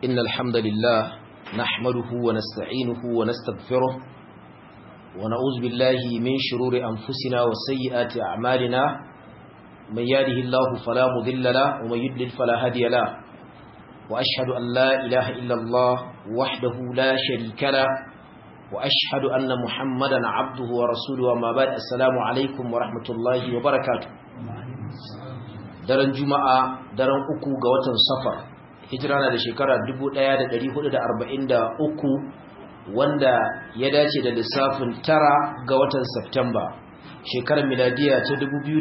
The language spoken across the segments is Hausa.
إن الحمد لله نحمده ونستعينه ونستغفره ونعوذ بالله من شرور أنفسنا وسيئات أعمالنا من يهده الله فلا مضل له ومن يضلل فلا هادي له وأشهد أن لا إله إلا الله وحده لا شريك له وأشهد أن محمدا عبده ورسوله وما بعد السلام عليكم ورحمة الله وبركاته daren juma'a daren uku ga watan safar hijira na da shekara 1443 wanda ya dace da lissafin tara ga watan Septemba shekarar miladiya ta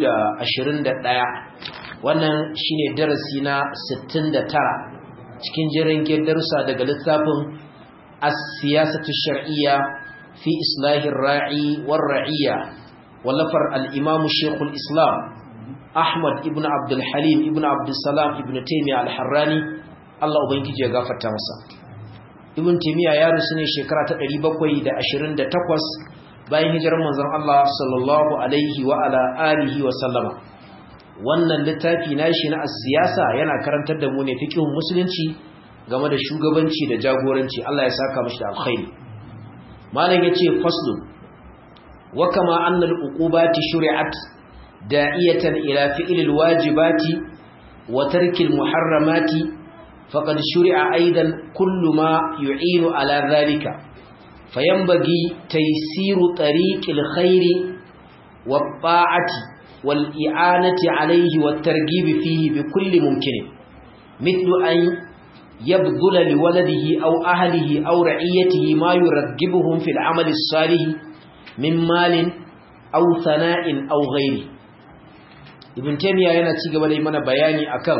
2021 wannan shine darasi na 69 cikin jiran darussa daga littafin as-siyasatu shar'iyya fi islahir ra'i war ra'iyya wallafar al-imam shaykhul islam Ahmad ibn Abdul Halim ibn Abdul Salam ibn Taymiyyah al-Harrani Allah ubangiji ya gafarta masa Ibn Taymiyyah ya rusu ne shekara ta 728 bayan hijirar manzon Allah sallallahu alaihi wa ala alihi wa sallama wannan littafi nashi na siyasa yana karantar da mu ne fiqhun musulunci game da shugabanci da jagoranci Allah ya saka mishi da alkhairi malam yace faslun wa kama anna al-uqubati shuri'at داعية إلى فعل الواجبات وترك المحرمات فقد شرع أيضا كل ما يعين على ذلك فينبغي تيسير طريق الخير والطاعة والإعانة عليه والترغيب فيه بكل ممكن مثل أن يبذل لولده أو أهله أو رعيته ما يرغبهم في العمل الصالح من مال أو ثناء أو غيره ibn taymiya yana ci gaba da yi mana bayani akan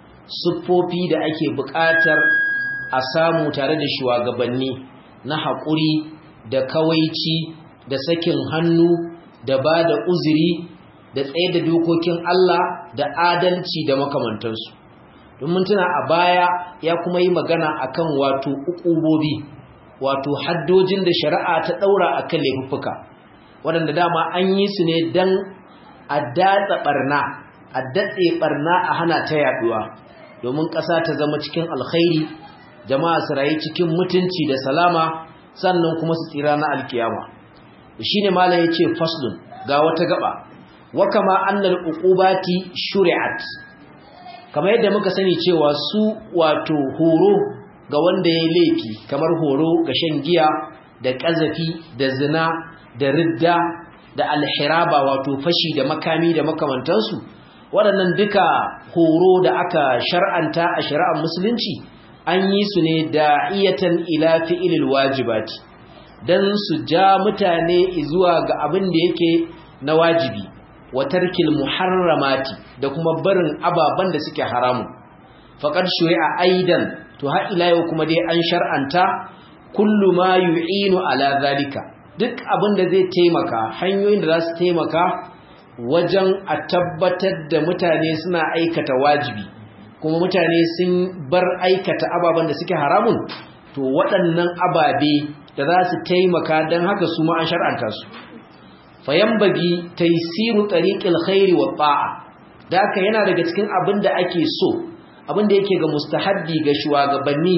siffofi da ake buƙatar a samu tare da shugabanni na haƙuri da kawaici da sakin hannu da ba da uzuri da tsaye da dokokin Allah da adalci da makamantansu domin tuna a baya ya kuma yi magana akan wato ukubobi wato haddojin da shari'a ta ɗaura akan laifuffuka waɗanda dama an yi su ne don a datsa barna a datse barna a hana ta yaduwa domin ƙasa ta zama cikin alkhairi jama'a su rayu cikin mutunci da salama sannan kuma su tsira na alkiyama shine malam yace faslun ga wata gaba wa kama annal uqubati shuri'at kamar yadda muka sani cewa su wato horo ga wanda ya laifi kamar horo ga shan giya da ƙazafi da zina da ridda da alhiraba wato fashi da makami da makamantansu waɗannan duka horo da aka shar'anta a shari'ar musulunci an yi su ne da iyatan ila fi'ilil wajibati dan su ja mutane zuwa ga abin da yake na wajibi wa tarkil muharramati da kuma barin ababan da suke haramu faqad shuri'a aidan to har ila yau kuma dai an shar'anta kullu ma yu'inu ala zalika duk abin da zai taimaka hanyoyin da za su taimaka wajen a tabbatar da mutane suna aikata wajibi kuma mutane sun bar aikata ababen da suke haramun to waɗannan ababe da za su taimaka don haka su ma an shar'anta su fayambagi taisiru tariqil khairi wa ta'a da haka yana daga cikin abin da ake so abin da yake ga mustahabbi ga shugabanni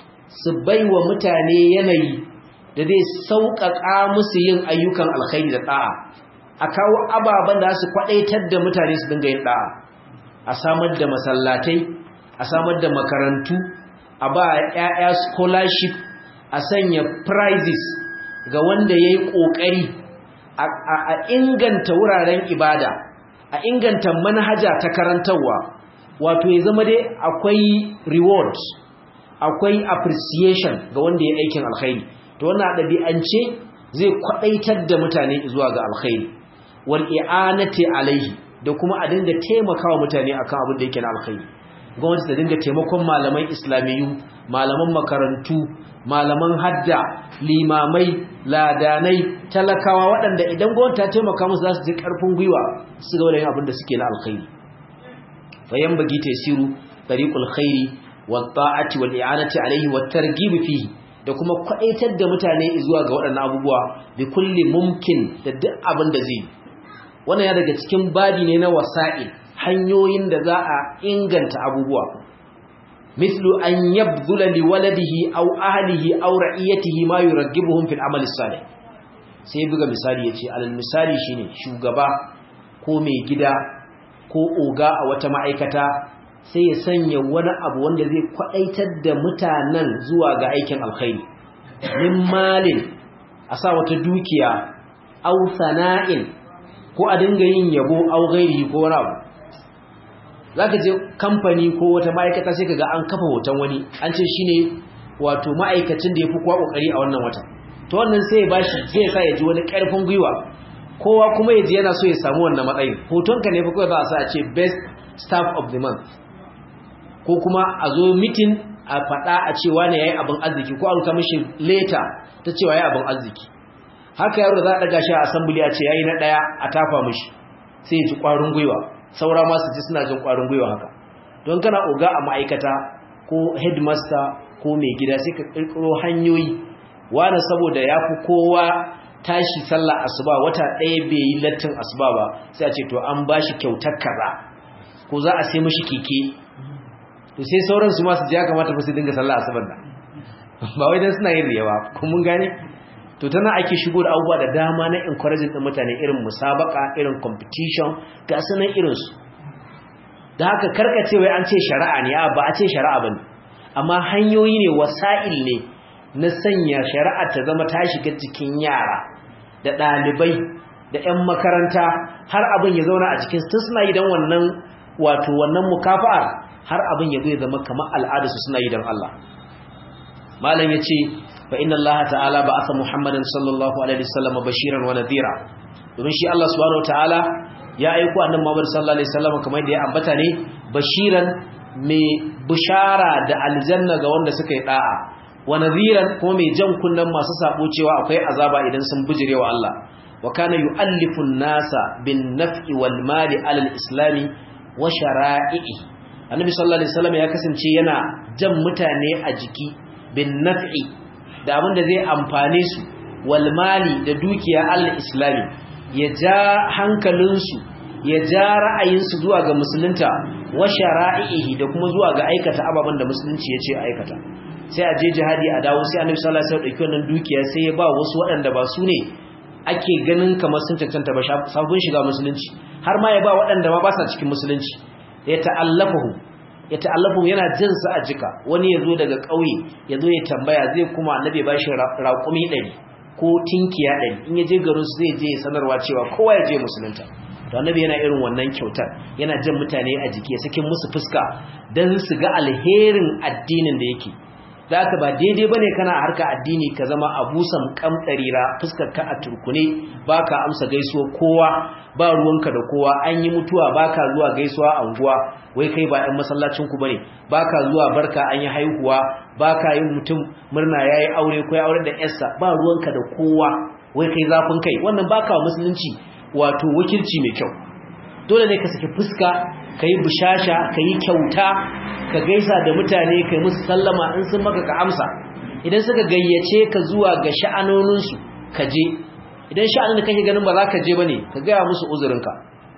su baiwa mutane yanayi da zai sauƙaƙa musu yin ayyukan alkhairi da ɗa'a a kawo ababen da su kwaɗaitar da mutane su dinga yin ɗa'a a samar da masallatai a samar da makarantu a ba ‘ya'ya scholarship a sanya prizes ga wanda ya yi ƙoƙari a inganta wuraren ibada a inganta manhaja ta karantarwa wato ya zama dai akwai reward akwai appreciation ga wanda ya aikin alkhairi to wannan ɗabi'ance zai kwaɗaitar da mutane zuwa ga alkhairi wal i'anati alaihi da kuma a dinga taimakawa mutane akan abin da yake na alkhairi gwamnati ta dinga taimakon malaman islamiyu malaman makarantu malaman hadda limamai ladanai talakawa waɗanda idan gwamnati ta taimaka musu za su ji ƙarfin gwiwa su ga wani abin da suke na alkhairi fayan bagi tasiru tariqul khairi wa ta'ati wal i'anati alaihi wat targhib fihi da kuma kwaɗaitar da mutane zuwa ga waɗannan abubuwa bi kulli mumkin da duk abin da zai wannan ya daga cikin babi ne na wasa'il hanyoyin da za a inganta abubuwa mithlu an yabdhula liwaladihi aw ahlihi aw ra'iyatihi ma yuraggibuhum fil amali salih sai buga misali yace alal misali shine shugaba ko mai gida ko oga a wata ma'aikata sai ya sanya wani abu wanda zai kwadaitar da mutanen zuwa ga aikin alkhairi min malin a sa wata dukiya aw sana'in ko a dinga yin yabo aw ghairi ko wani abu zaka je kamfani ko wata ma'aikata sai kaga an kafa hoton wani an ce shine wato ma'aikacin da yafi kowa kokari a wannan watan to wannan sai ya bashi sai ya sa ya ji wani karfin gwiwa kowa kuma ya ji yana so ya samu wannan matsayin hotonka ne fa kawai za a sa a ce best staff of the month ko kuma a zo meeting a faɗa a cewa ne yayi abin arziki ko a rubuta mishi leta ta cewa yayi abin arziki haka yaro za a daga shi a assembly a ce yayi na daya a tafa mishi sai ya ji kwarin gwiwa saura ma su ji suna jin kwarin gwiwa haka don kana oga a ma'aikata ko headmaster ko mai gida sai ka kirkiro hanyoyi wani saboda ya fi kowa tashi sallah asuba wata ɗaya bai yi lattin asuba ba sai a ce to an ba shi kyautar kaza ko za a sai mashi keke to sai sauran su masu ji ya kamata fa su dinga sallah asuban nan ba wai dan suna yin riyawa kun mun gane to tana ake shigo da abubuwa da dama na encouraging din mutane irin musabaka irin competition ga sanan irin su da haka karkace wai an ce shari'a ne ba a ce shari'a bane amma hanyoyi ne wasa'il ne na sanya shari'a ta zama ta shiga cikin yara da ɗalibai da 'yan makaranta har abin ya zauna a cikin su suna yi don wannan wato wannan mukafa'ar har abin ya zai zama kamar al'adarsu suna yi don Allah malam ya ce fa inna Allah ta'ala ba asa Muhammadan sallallahu alaihi wasallam bashiran wa nadhira domin shi Allah subhanahu ta'ala ya aiko annabi Muhammad sallallahu alaihi wasallam kamar da ya ambata ne bashiran mai bishara da aljanna ga wanda suka yi da'a wa nadhiran kuma mai jan kunnan masu sabo cewa akwai azaba idan sun bijirewa Allah wa kana yu'allifu an-nasa bin naf'i wal mali 'ala al-islami wa shara'i'i annabi sallallahu alaihi wasallam ya kasance yana jan mutane a jiki bin naf'i da abin da zai amfane su wal mali da dukiya al-islami ya ja hankalinsu ya ja ra'ayinsu zuwa ga musulunta wa shara'ihi da kuma zuwa ga aikata ababen da musulunci ya ce aikata sai a je jihadi a dawo sai annabi sallallahu alaihi wasallam dauki wannan dukiya sai ya ba wasu waɗanda ba su ne ake ganin kamar sun cancanta ba sabon shiga musulunci har ma ya ba waɗanda ma ba sa cikin musulunci ya ta'allafahu ya ta'allafahu yana jin sa a jika wani ya zo daga ƙauye ya zo ya tambaya zai kuma annabi ba shi raƙumi ɗari ko tinkiya ɗari in ya je garin su zai je sanarwa cewa kowa ya je musulunta to annabi yana irin wannan kyautar yana jan mutane a jiki ya sakin musu fuska don su ga alherin addinin da yake da aka ba daidai ba ne kana harka addini ka zama abusan kamɗarira fuskar ka a turkune ba ka amsa gaisuwa kowa ba ruwanka da kowa an yi mutuwa ba ka zuwa gaisuwa a unguwa wai kai ba 'yan masallacinku ba ne ba ka zuwa barka an yi haihuwa ba ka yin mutum murna ya yi aure ko ya aure da yarsa ba ruwanka da kowa wai kai zafin kai wannan ba ka wa musulunci wato wakilci mai kyau dole ne ka saki fuska ka yi bishasha ka yi kyauta ka gaisa da mutane ka yi musu sallama in sun maka ka amsa idan suka gayyace ka zuwa ga sha'anoninsu ka je idan sha'anin da kake ganin ba za ka je ba ne ka gaya musu uzurinka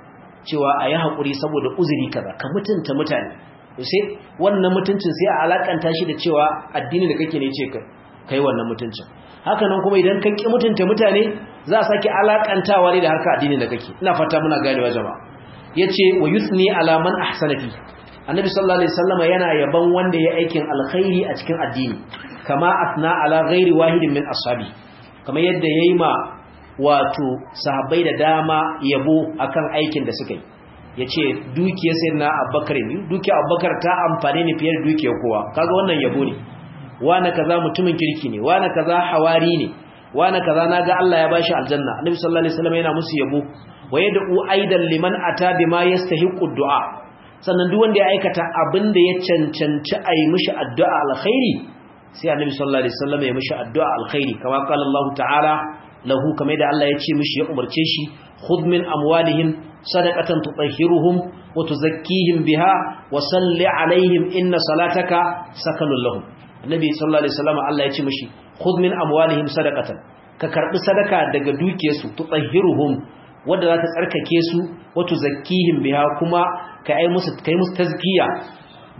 cewa a yi haƙuri saboda uzuri kaza ka mutunta mutane sai wannan mutuncin sai a alakanta shi da cewa addini da kake ne ce ka yi wannan mutuncin haka nan kuma idan ka ƙi mutunta mutane za a sake alakantawa ne da harka addini da kake ina fata muna ganewa jama'a yace wa yusni ala man ahsana fi annabi sallallahu alaihi wasallama yana yaban wanda ya aikin alkhairi a cikin addini kama asna ala ghairi wahidin min ashabi kamar yadda yayi ma wato sahabbai da dama yabo akan aikin da suka yi yace dukiyar sayyidina abubakar ne dukiyar abubakar ta amfane ne fiye da dukiyar kowa kaga wannan yabo ne wani kaza mutumin kirki ne wani kaza hawari ne wani kaza naga Allah ya bashi aljanna annabi sallallahu alaihi wasallam yana musu yabo wa yad'u aidan liman ata bima yastahiqu du'a sannan duk wanda ya aikata abin da ya cancanci a yi mishi addu'a alkhairi sai annabi sallallahu alaihi wasallam ya mishi addu'a alkhairi kama qala Allah ta'ala lahu kamar da Allah ya ce mishi ya umarce shi khudh min amwalihim sadaqatan tutahhiruhum wa tuzakkihim biha wa salli alaihim inna salataka sakanun lahum annabi sallallahu alaihi wasallam Allah ya ce mishi khudh min amwalihim sadaqatan ka karbi sadaka daga dukiyarsu tutahhiruhum wanda za ta tsarkake su wato zakkihim biha kuma ka ai musu kai musu tazkiya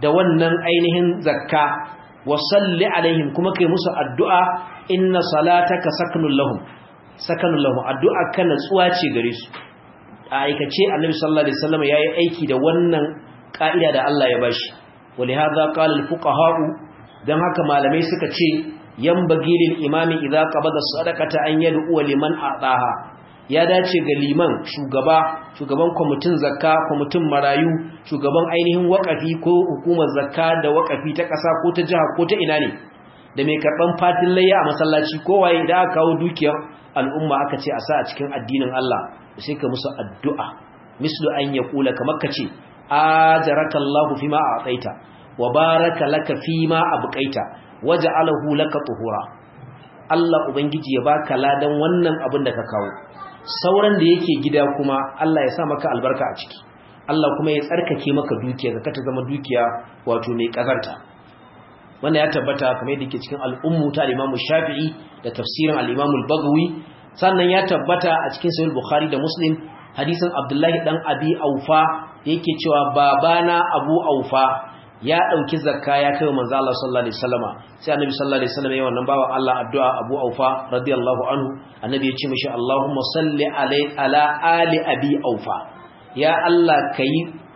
da wannan ainihin zakka wa salli alaihim kuma kai musu addu'a inna salataka sakanun lahum sakanun lahum addu'a kana tsuwa ce gare su a aikace annabi sallallahu alaihi wasallam yayi aiki da wannan ka'ida da Allah ya bashi walihaza qala al-fuqaha'u dan haka malamai suka ce yanbaghi lil imami idza qabada sadaqata an yad'u liman a'taha ya dace ga liman shugaba shugaban kwamitin zakka kwamitin marayu shugaban ainihin wakafi ko hukumar zakka da wakafi ta ƙasa ko ta jiha ko ta ina ne da mai karɓan fatin layya a masallaci kowaye idan aka kawo dukiyar al'umma aka ce a sa a cikin addinin Allah sai ka musu addu'a mislu an ya kula kamar ka ce ajaraka Allahu fima a'taita wa baraka laka fima abqaita waja'alahu laka tuhura Allah ubangiji ya baka ladan wannan abin da ka kawo sauran da yake gida kuma Allah ya sa maka albarka a ciki Allah kuma ya tsarkake maka dukiya ka ta zama dukiya wato mai kazarta wanda ya tabbata kamar yadda yake cikin al'ummu ta al-Imam Shafi'i da tafsirin al-Imam al-Baghawi sannan ya tabbata a cikin Sahih Bukhari da Muslim hadisin Abdullahi dan Abi Aufa yake cewa babana Abu Aufa ya dauki zakka ya kai manzo Allah sallallahu alaihi wasallama sai annabi sallallahu alaihi wasallam ya wannan bawa Allah addu'a Abu Aufa radiyallahu anhu annabi ya ce mishi Allahumma salli alai ala ali Abi Aufa ya Allah kai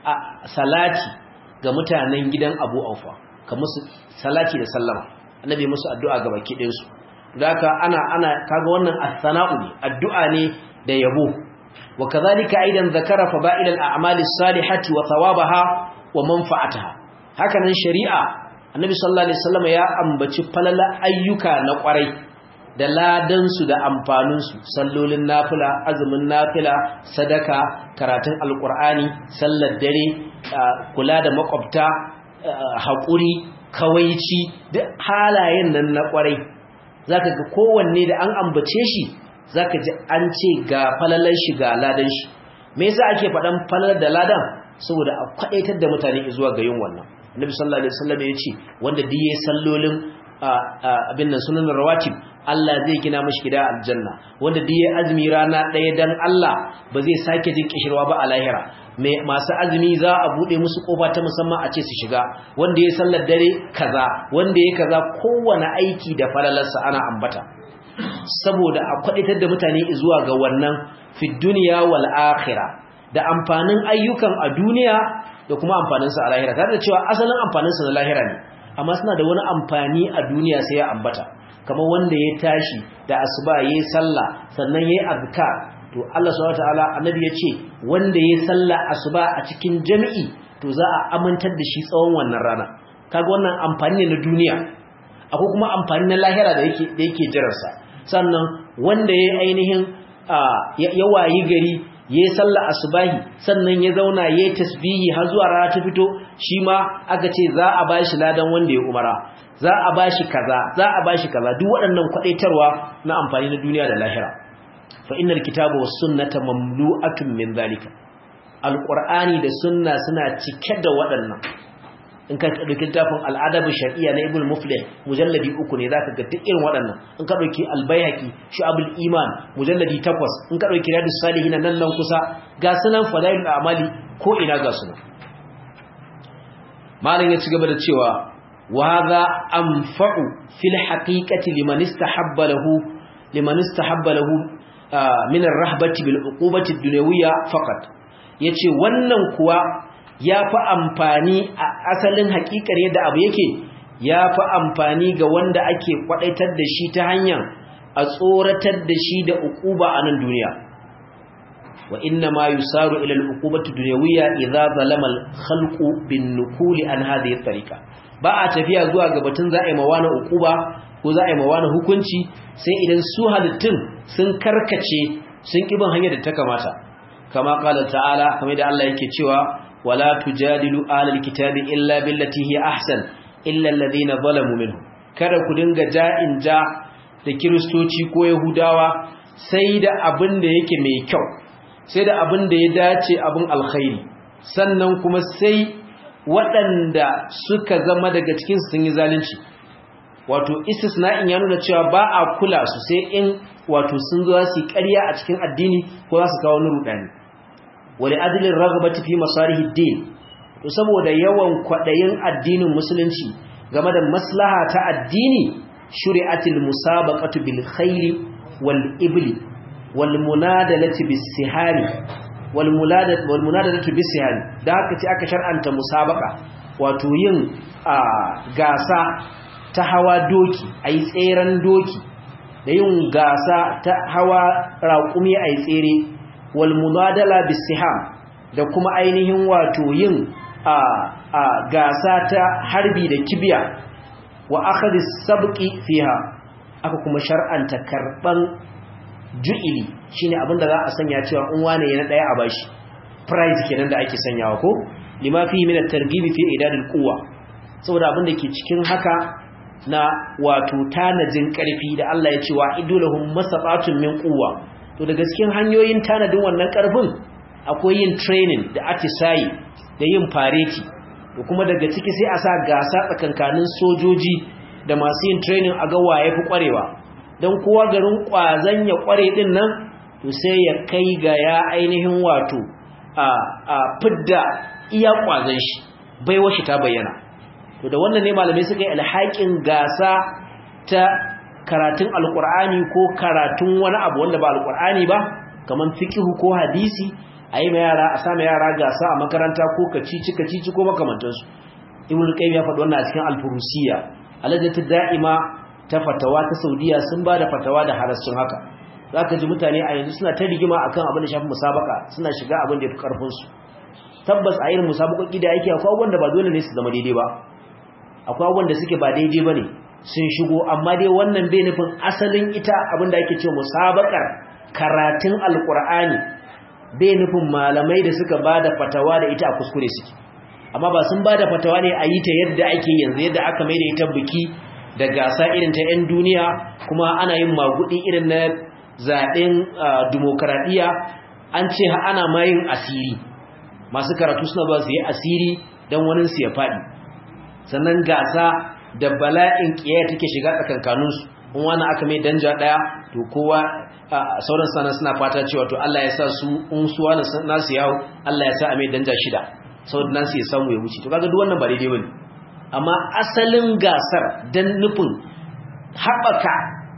salati ga mutanen gidan Abu Aufa ka musu salati da sallama annabi musu addu'a ga baki ɗin su haka ana ana kaga wannan as-sana'u ne addu'a ne da yabo wa kadhalika aidan zakara fada'il al-a'mal as-salihati wa thawabaha wa manfa'ataha haka nan shari'a annabi sallallahu alaihi wasallam ya ambaci falala ayyuka na kwarai da ladan su da amfanin su sallolin nafila azumin nafila sadaka karatun alqur'ani sallar dare kula da makwabta haƙuri kawaici duk halayen nan na ƙwarai za ka ga kowanne da an ambace shi za ka ji an ce ga falalar shi ga ladan shi me yasa ake faɗan falalar da ladan saboda a kwaɗaitar da mutane zuwa ga yin wannan annabi sallallahu alaihi wasallam ya ce wanda duk yayin sallolin abin nan sunan rawatib Allah zai gina mashi gida aljanna wanda duk yayin azumi rana ɗaya dan Allah ba zai sake jin kishirwa ba a lahira masu azumi za a bude musu kofa ta musamman a ce su shiga wanda ya sallar dare kaza wanda ya kaza kowane aiki da falalarsa ana ambata saboda a kwaditar da mutane zuwa ga wannan fi duniya wal akhirah da amfanin ayyukan a duniya da kuma amfanin sa a lahira tare da cewa asalin amfanin sa na lahira ne amma suna da wani amfani a duniya sai ya ambata kamar wanda ya tashi da asuba yayi sallah sannan yayi azkar to Allah subhanahu wataala annabi ya ce wanda ya salla asuba a cikin jami'i to za a amintar da shi tsawon wannan rana kaga wannan amfani ne na duniya akwai kuma amfani na lahira da yake da yake jirarsa sannan wanda ya ainihin ya wayi gari ya salla asubahi sannan ya zauna ya tasbihi har zuwa rana ta fito shi ma aka ce za a bashi ladan wanda ya umara za a bashi kaza za a bashi kaza duk waɗannan kwadaitarwa na amfani na duniya da lahira fa innal kitaba was sunnata mamlu'atun min zalika alqur'ani da sunna suna cike da waɗannan in ka dauki tafin al'adab shar'iyya na ibn muflih mujalladi uku ne zaka ga duk irin waɗannan in ka dauki al-baihaqi shu'abul iman mujalladi 8 in ka dauki riyadus salihin nan nan kusa ga sunan fadailul a'mali ko ina ga sunan malam ya ci gaba da cewa wa hadha anfa'u fil haqiqati liman istahabba lahu liman istahabba lahu min ar-rahbati bil uqubati ad-dunyawiyya faqat yace wannan kuwa yafi amfani a asalin hakikar yadda abu yake yafi amfani ga wanda ake kwadaitar da shi ta hanyar a tsoratar da shi da uquba a nan duniya wa inna ma yusaru ila al-uqubati ad-dunyawiyya idza zalama al-khalqu bin-nukuli an hadhihi at-tariqa ba a tafiya zuwa ga batun za a yi mawana uquba ko za a yi mawana hukunci sai idan su halittun sun karkace sun kibin hanyar da ta kamata kama kala ta'ala kamar da Allah yake cewa wala tujadilu alal kitabi illa billati hi ahsan illa alladhina zalamu minhum kada ku dinga ja'in ja da kiristoci ko yahudawa sai da abin da yake mai kyau sai da abin da ya dace abin alkhairi sannan kuma sai waɗanda suka zama daga cikin sun yi zalunci wato istisna'in ya nuna cewa ba a kula su sai in wato sun zo su ƙarya a cikin addini ko za su kawo wani rudani wali adilin ragabati fi masarihi din to saboda yawan kwadayin addinin musulunci game da maslaha ta addini shuri'atil musabaqatu bil khayli wal ibli wal munadalati bis sihari wal muladatu wal munadalatu bis sihari da haka ce aka shar'anta musabaqa wato yin gasa ta hawa doki ayi tseren doki da yin gasa ta hawa raƙumi ayi tsere wal munadala bis siham da kuma ainihin wato yin a a gasa ta harbi da kibiya wa akhadhi sabqi fiha aka kuma shar'anta karban ju'ili shine abinda za a sanya cewa in wane yana daya a bashi prize kenan da ake sanyawa ko lima fi min at-targhib fi idadil quwwa saboda abinda ke cikin haka na wato tanajin karfi da Allah ya ce wa idulahum masabatun min quwwa to daga cikin hanyoyin tanadin wannan karfin akwai yin training da atisayi da yin fareti da kuma daga ciki sai a sa gasa tsakankanin sojoji da masu yin training a ga waye fi kwarewa don kowa garin kwazan ya kware din nan to sai ya kai ga ya ainihin wato a a fidda iya kwazan shi baiwa shi ta bayyana to da wannan ne malamai suka yi alhakin gasa ta karatun alkur'ani ko karatun wani abu wanda ba alkur'ani ba kamar fiqh ko hadisi a yi yara a sami yara gasa a makaranta ko kacici kacici ko makamantansu ibn qayyim ya faɗi wannan a cikin al-furusiya alajatu da'ima ta fatawa ta saudiya sun ba da fatawa da harassun haka zaka ji mutane a yanzu suna ta rigima akan abin da shafi musabaka suna shiga abin da yafi karfin su tabbas a irin musabakoki da yake akwai wanda ba dole ne su zama daidai ba akwai wanda suke ba daidai bane sun shigo amma dai wannan bai nufin asalin ita abin da ake cewa musabakar karatun alqur'ani bai nufin malamai da suka ba da fatawa da ita a kuskure suke amma ba sun ba da fatawa ne a yi ta yadda ake yanzu yadda aka mai da ita biki da gasa irin ta 'yan duniya kuma ana yin magudi irin na zaɓen dimokuraɗiyya an ce ana mayin asiri masu karatu suna ba su yi asiri don waninsu ya faɗi sannan gasa da bala'in ƙiyaya take shiga tsakankaninsu in wani aka mai danja ɗaya to kowa sauran sana suna fata cewa to Allah ya sa su in su wani nasu yawo Allah ya sa a mai danja shida saboda nasu ya samu ya wuce to kaga duk wannan ba daidai bane amma asalin gasar dan nufin haɓaka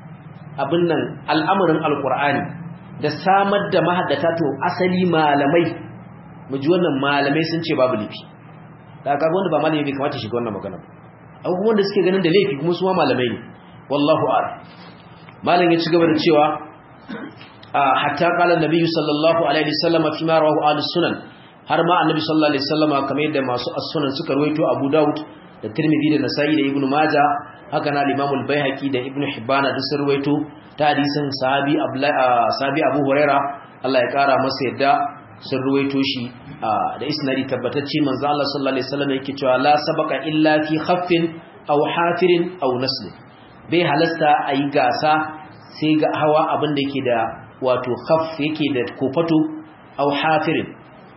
abin nan al'amarin alkur'ani da samar da mahaddata to asali malamai mu ji wannan malamai sun ce babu laifi da kaga wanda ba malami bai kamata shiga wannan magana ba akwai wanda suke ganin da laifi kuma su ma malamai ne wallahu a'lam malam ya ci gaba da cewa hatta qala annabi sallallahu alaihi wasallam fi ma rawahu ahlus sunan har ma annabi sallallahu alaihi wasallam kamar yadda masu as-sunan suka rawaito Abu Dawud da Tirmidhi da Nasa'i da Ibn Majah haka na Imam al-Baihaqi da Ibn Hibban da sun rawaito ta hadisin sahabi sahabi Abu Huraira Allah ya kara masa yadda sun rawaito shi da isnadi tabbatacce manzo Allah sallallahu alaihi wasallam yake cewa la sabaqa illa fi khaffin aw hafirin aw nasl bai halasta ayi gasa sai ga hawa abin da yake da wato khaf yake da kofato aw hafirin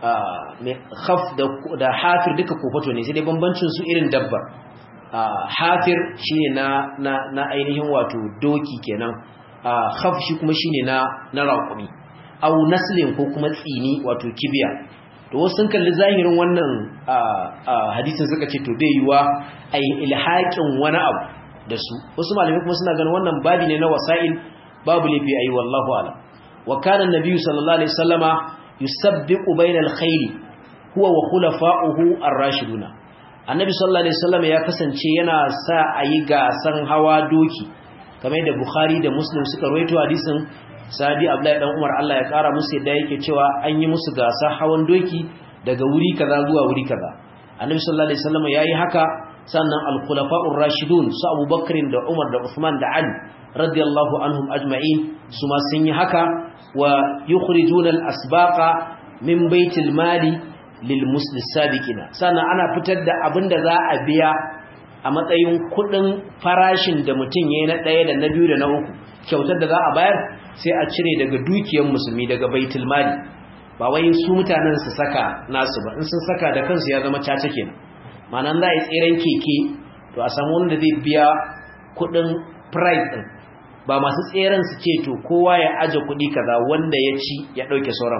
khaf da hafir duka kofato ne sai dai bambancin su irin dabba hafir shine na na na ainihin wato doki kenan khaf shi kuma shine na na raƙumi aw naslin ko kuma tsini wato kibiya to wasu sun kalli zahirin wannan hadisin suka ce to bai yiwa ai ilhaqin wani abu da su wasu malamai kuma suna ganin wannan babi ne na wasa'il babu lafi ayi wallahu a'lam wa kana an-nabi sallallahu alaihi wasallama yusabbiqu bainal khayli huwa wa khulafa'uhu ar-rashiduna annabi sallallahu alaihi wasallam ya kasance yana sa ayi gasan hawa doki kamar yadda bukhari da muslim suka rawaito hadisin sahabi abdullahi dan umar Allah ya kara musu yadda yake cewa an yi musu gasa hawan doki daga wuri kaza zuwa wuri kaza annabi sallallahu alaihi wasallam yayi haka sannan al-khulafa'ur rashidun su abubakar da umar da usman da ali radiyallahu anhum ajma'in su ma sun yi haka wa yukhrijuna al-asbaqa min baitil mali lil muslis sabiqina sannan ana fitar da abinda za a biya a matsayin kudin farashin da mutum yayin na daya da na biyu da na uku kyautar da za a bayar sai a cire daga dukiyar musulmi daga baitul mali ba wai su mutanen su saka nasu ba in sun saka da kansu ya zama caca kenan ma'anan za a yi tseren keke to a samu wanda zai biya kudin price din ba masu tseren su ce to kowa ya aje kudi kaza wanda ya ci ya dauke sauran ba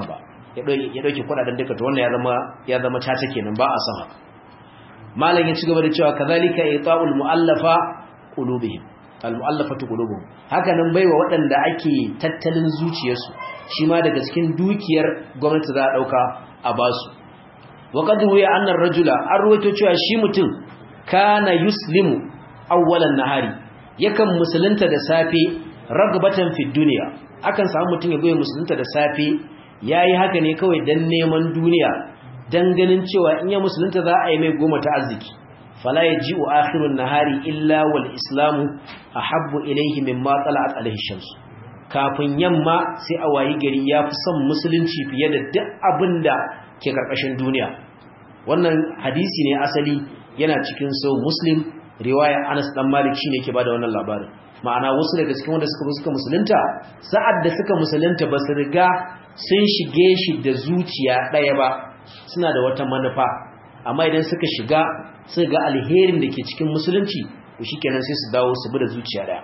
ya dauke kudaden duka to wannan ya zama ya zama caca kenan ba a san haka malam ya ci gaba da cewa kazalika ita'ul mu'allafa qulubihim al mu'allafatu qulubuhum haka nan baiwa waɗanda ake tattalin zuciyarsu shi ma daga cikin dukiyar gwamnati za a dauka a basu wa qad ruya anna ar-rajula an ruwaito cewa shi mutum kana yuslimu awwalan nahari yakan musulunta da safe ragbatan fi duniya akan samu mutum ya goye musulunta da safe yayi haka ne kawai dan neman duniya dan ganin cewa in ya musulunta za a yi mai goma ta arziki fala yaji'u akhirun nahari illa wal islamu ahabbu ilayhi mimma tala'at alayhi shams kafin yamma sai a wayi gari yafi son musulunci fiye da duk abinda ke karkashin duniya wannan hadisi ne asali yana cikin sau muslim riwaya Anas dan Malik shine yake bada wannan labarin ma'ana wasu daga cikin wanda suka suka musulunta sa'ad da suka musulunta ba su riga sun shige shi da zuciya ɗaya ba suna da wata manufa amma idan suka shiga suka ga alherin da ke cikin musulunci to shikenan sai su dawo su bi da zuciya ɗaya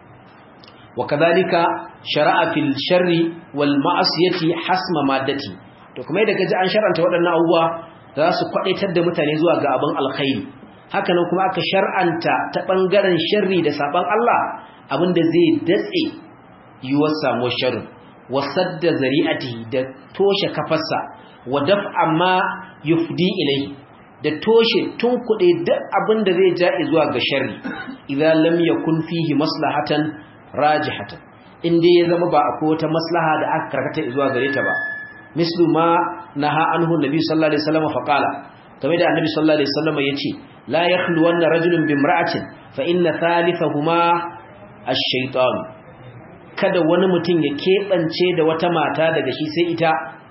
wa kadhalika shara'a fil sharri wal ma'asiyati hasma maddati to kuma yadda kaji an shar'anta waɗannan abubuwa za su kwadaitar da mutane zuwa ga abin alkhairi hakanan kuma aka shar'anta ta bangaren sharri da saban Allah abinda zai datse yiwuwar samuwar sharrin wasadda zari'ati da toshe kafarsa wa daf'a ma yufdi ilayhi da toshe tunkuɗe duk abinda zai ja zuwa ga sharri idan lam yakun fihi maslahatan rajihatan inda ya zama ba akwai wata maslaha da aka karkata zuwa gare ta ba mislu ma naha anhu nabi sallallahu alaihi wasallam fa qala kamar da annabi sallallahu alaihi wasallam yace la yakhlu wanna rajulun bimra'atin fa inna thalithahuma ash-shaytan kada wani mutum ya kebance da wata mata daga shi sai ita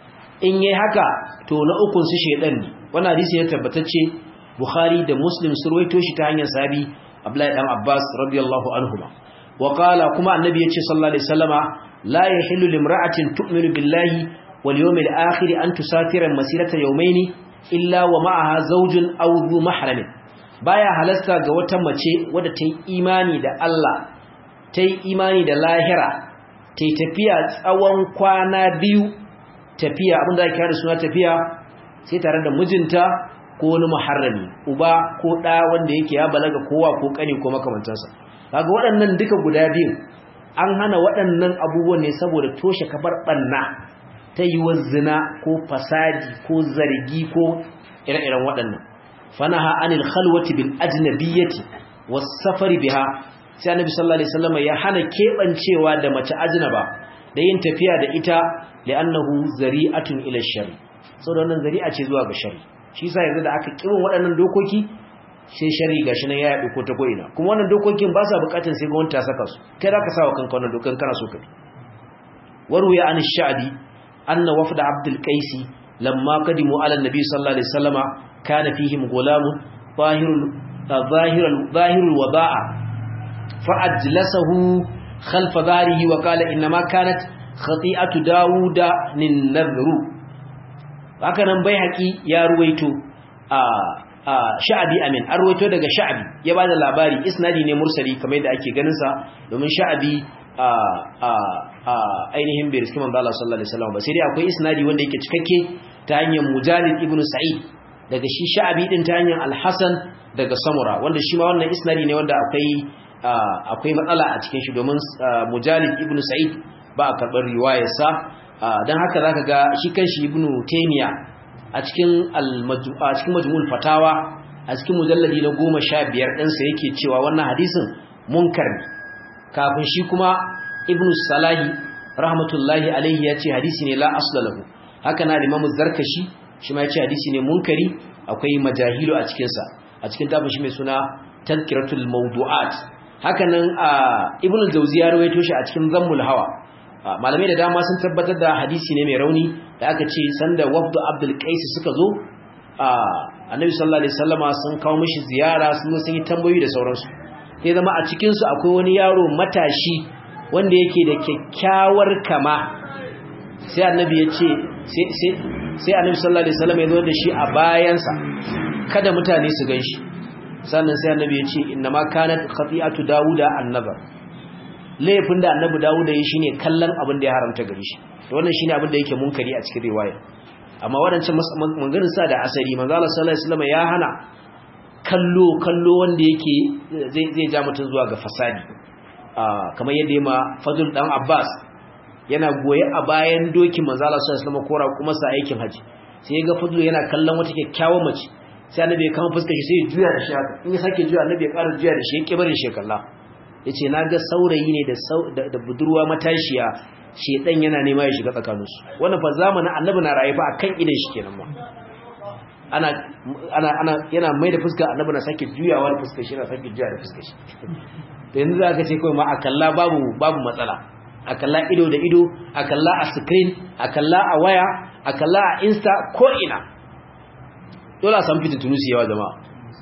in yayi haka to na ukun su shedan ne wannan hadisi ya tabbatacce bukhari da muslim su ruwaito shi ta hanyar sahabi abdullahi dan abbas radiyallahu anhuma wa qala kuma annabi yace sallallahu alaihi wasallama la yahillu limra'atin tu'minu billahi wal yawmil akhir an tusafira masirata yawmayni illa wa ma'aha zawjun aw dhu mahramin baya halasta ga wata mace wadda ta yi imani da Allah ta yi imani da lahira ta yi tafiya tsawon kwana biyu tafiya abinda ake kira da suna tafiya sai tare da mijinta ko wani muharrami uba ko ɗa wanda yake ya balaga kowa ko ƙani ko makamantansa kaga waɗannan duka guda biyu an hana waɗannan abubuwan ne saboda toshe kafar ɓanna ta yi zina ko fasadi ko zargi ko ire-iren waɗannan fanaha anil khalwati bil ajnabiyyati was safari biha sai annabi sallallahu alaihi wasallam ya hana kebancewa da mace ajnaba da yin tafiya da ita li'annahu zari'atun ila shari saboda wannan zari'a ce zuwa ga shari shi yasa yanzu da aka kirin waɗannan dokoki sai shari gashi nan ya yaɗu ko ta ko'ina kuma wannan dokokin ba sa bukatun sai gwamnati ta saka su kai za ka sa wa kanka wannan dokan kana so ka bi waruya an sha'abi anna wafda abdul qaisi lamma qadimu ala nabi sallallahu alaihi wasallama kana fihim gulamun zahirul zahirul zahirul wada'a fa ajlasahu khalfa dharihi wa qala inna ma kanat khati'atu dauda nin nadhru haka nan bai haƙi ya ruwaito a sha'abi amin an ruwaito daga sha'abi ya ba da labari isnadi ne mursali kamar yadda ake ganin sa domin sha'abi a ainihin bai riski manzo Allah sallallahu alaihi wasallam ba sai dai akwai isnadi wanda yake cikakke ta hanyar Mujalid ibn Sa'id daga shi sha'abi din ta hanyar Al-Hasan daga Samura wanda shi ma wannan isnadi ne wanda akwai akwai matsala a cikin shi domin Mujalid ibn Sa'id ba a karɓar riwayarsa don haka zaka ga shi kanshi ibn Taymiyyah a cikin a cikin majmu'ul fatawa a cikin mujalladi na 15 ɗinsa yake cewa wannan hadisin munkar ne kafin shi kuma ibnu salahi rahmatullahi alaihi ya ce hadisi ne la asla lahu haka na imamu zarkashi shi ma ya ce hadisi ne munkari akwai majahilu a cikin sa a cikin tafin shi mai suna tazkiratul mawdu'at haka nan ibnu al-jawzi ya rawaito shi a cikin zammul hawa malamai da dama sun tabbatar da hadisi ne mai rauni da aka ce sanda wafdu abdul qais suka zo annabi sallallahu alaihi wasallama sun kawo mishi ziyara sun sun yi tambayoyi da sauransu sai zama a cikin su akwai wani yaro matashi wanda yake da kyakkyawar kama sai annabi ya ce sai sai sai annabi sallallahu alaihi wasallama ya zo da shi a bayansa kada mutane su ganshi sannan sai annabi ya ce inna ma kanat khati'atu dauda annabar laifin da annabi dawud ya yi shine kallon abin da ya haramta gare shi to wannan shine abin da yake munkari a cikin riwaya amma wadancan maganganun sa da asali manzo Allah sallallahu alaihi wasallam ya hana kallo kallo wanda yake zai zai ja mutun zuwa ga fasadi kamar yadda ma Fadl dan Abbas yana goye a bayan dokin manzo Allah sallallahu alaihi wasallam kora kuma sa aikin haji sai ga Fadl yana kallon wata kyakkyawar mace sai annabi ya kama fuskar shi sai ya juya da shi haka in ya sake juya annabi ya ƙara juya da shi ya kibarin shi kalla yace naga saurayi ne da da budurwa matashiya shedan yana nema ya shiga tsakaninsu wannan fa zamanin annabi na rayu fa akan idan shi kenan ma ana ana ana yana mai da fuska annabi na sake juyawa da fuskar shi na sake juya da fuskar shi to yanzu za ka ce kawai ma akalla babu babu matsala akalla ido da ido akalla a screen akalla a waya akalla a insta ko ina dole a san fitin tunusi yawa jama'a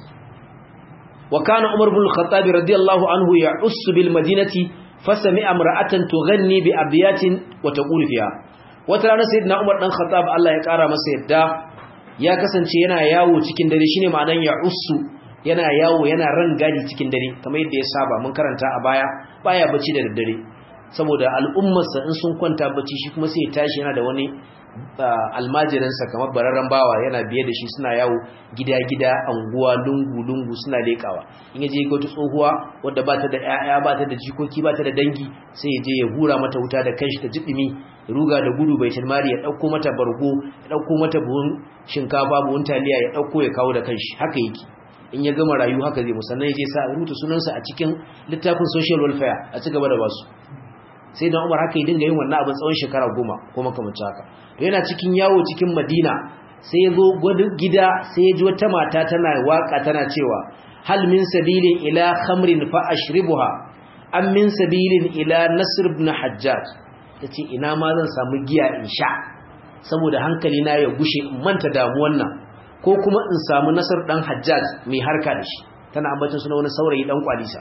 wa kana umar bin al-khattab radiyallahu anhu ya'ussu bil madinati fasami amra'atan tughanni bi abiyatin wa taqulu fiha wata rana sayyidina umar dan khattab Allah ya kara masa yadda ya kasance yana yawo cikin dare shine ma'anan ya'ussu yana yawo yana rangadi cikin dare kamar yadda ya saba mun karanta a baya baya bacci da daddare saboda al'ummarsa in sun kwanta bacci shi kuma sai ya tashi yana da wani almajiransa kamar bararren bawa yana biye da shi suna yawo gida-gida anguwa lungu-lungu suna lekawa in yaje ga wata tsohuwa wadda ba ta da 'ya'ya ba ta da jikoki ba ta da dangi sai ya je ya hura mata wuta da kanshi ta jiɗimi ruga da gudu bai tilmari ya ɗauko mata bargo ya ɗauko mata buhun shinkafa buhun taliya ya ɗauko ya kawo da kanshi haka yake in ya gama rayu haka zai musannan ya je sa rubuta sunansa a cikin littafin social welfare a ci gaba da basu sai da umar haka ya dinga yin wannan abin tsawon shekara goma ko makamancin haka to yana cikin yawo cikin madina sai ya zo gida sai ya ji wata mata tana waka tana cewa hal min sabilin ila khamrin fa ashribuha am min sabilin ila nasr ibn hajjaj tace ina ma zan samu giya in sha saboda hankali na ya gushe in manta damuwan nan ko kuma in samu nasar dan hajjaj mai harka da shi tana ambacin suna wani saurayi dan kwalisa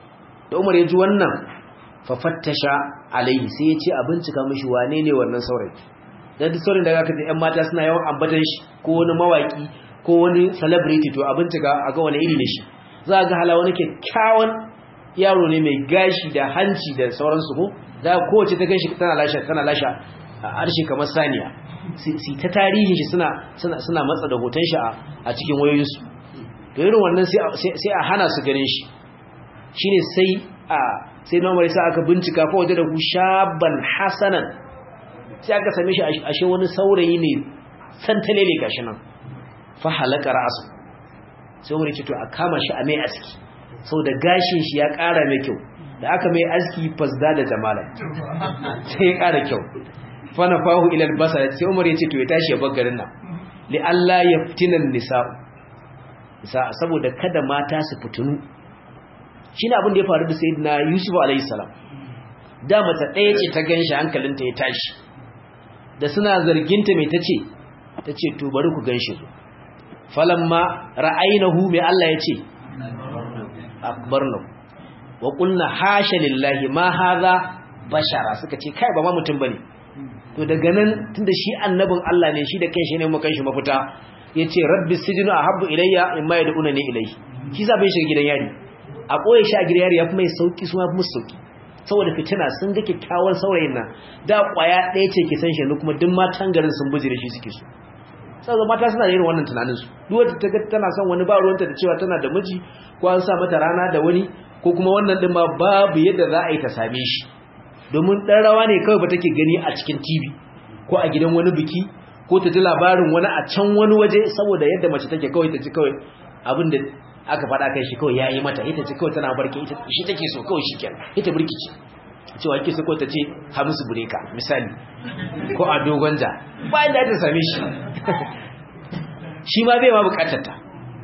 da umar ya ji wannan fafattasha alaihi sai ya ce a bincika mishi wane ne wannan saurayi dan duk saurayin da zaka ji ƴan mata suna yawan ambatan shi ko wani mawaki ko wani celebrity to a bincika a ga wani iri ne shi za ga hala wani kyakkyawan yaro ne mai gashi da hanci da sauransu ko da kowace ta ganshi tana lasha tana lasha harshe kamar saniya si ta tarihin shi suna suna suna matsa da hoton shi a cikin wayoyinsu to irin wannan sai sai a hana su ganin shi shine sai a sai na marisa aka bincika fa waje da ku shaban hasanan sai aka same shi ashe wani saurayi ne santale ne gashi nan fa halaka ra'su sai wani ce to a kama shi a mai aski saboda gashin shi ya ƙara mai kyau da aka mai aski fasda da jamala sai ya ƙara kyau fa nafahu ila albasar sai Umar ya ce to ya tashi ya bar garin nan li Allah yaftinan nisa nisa saboda kada mata su fitunu shine abin da ya faru da sayyidina Yusuf alayhi salam da mata ɗaya ce ta ganshi hankalinta ya tashi da suna zarginta mai tace tace to bari ku ganshi falamma ra'aynahu mai Allah yace akbarna wa qulna hasha lillahi ma hadha bashara suka ce kai ba ma mutum bane to daga nan tunda shi annabin Allah ne shi da kanshi ne mu kanshi mafita yace rabbi sijnu ahabbu ilayya mimma yad'una ni ilayhi shi sa bai shiga gidan yari a ɓoye shi a gidan yari ya fi mai sauƙi su mafi musu sauƙi saboda fitina sun ga kyakkyawar saurayin nan da ƙwaya ɗaya ce ke san shi kuma duk matan garin sun buji da shi suke so saboda mata suna da irin wannan tunanin su duk wata ta ga tana son wani ba ruwanta da cewa tana da miji ko an sa mata rana da wani ko kuma wannan ɗin ma babu yadda za a yi ta same shi domin ɗan rawa ne kawai ba take gani a cikin tv ko a gidan wani biki ko ta ji labarin wani a can wani waje saboda yadda mace take kawai ta ji kawai abin da aka faɗa kai shi kawai ya yi mata ita ce kawai tana barke ita shi take so kawai shi kenan ita birkici cewa yake so kawai ta ce hamisu bureka misali ko a dogon ja bayan da ta same shi shi ma bai ma bukatar ta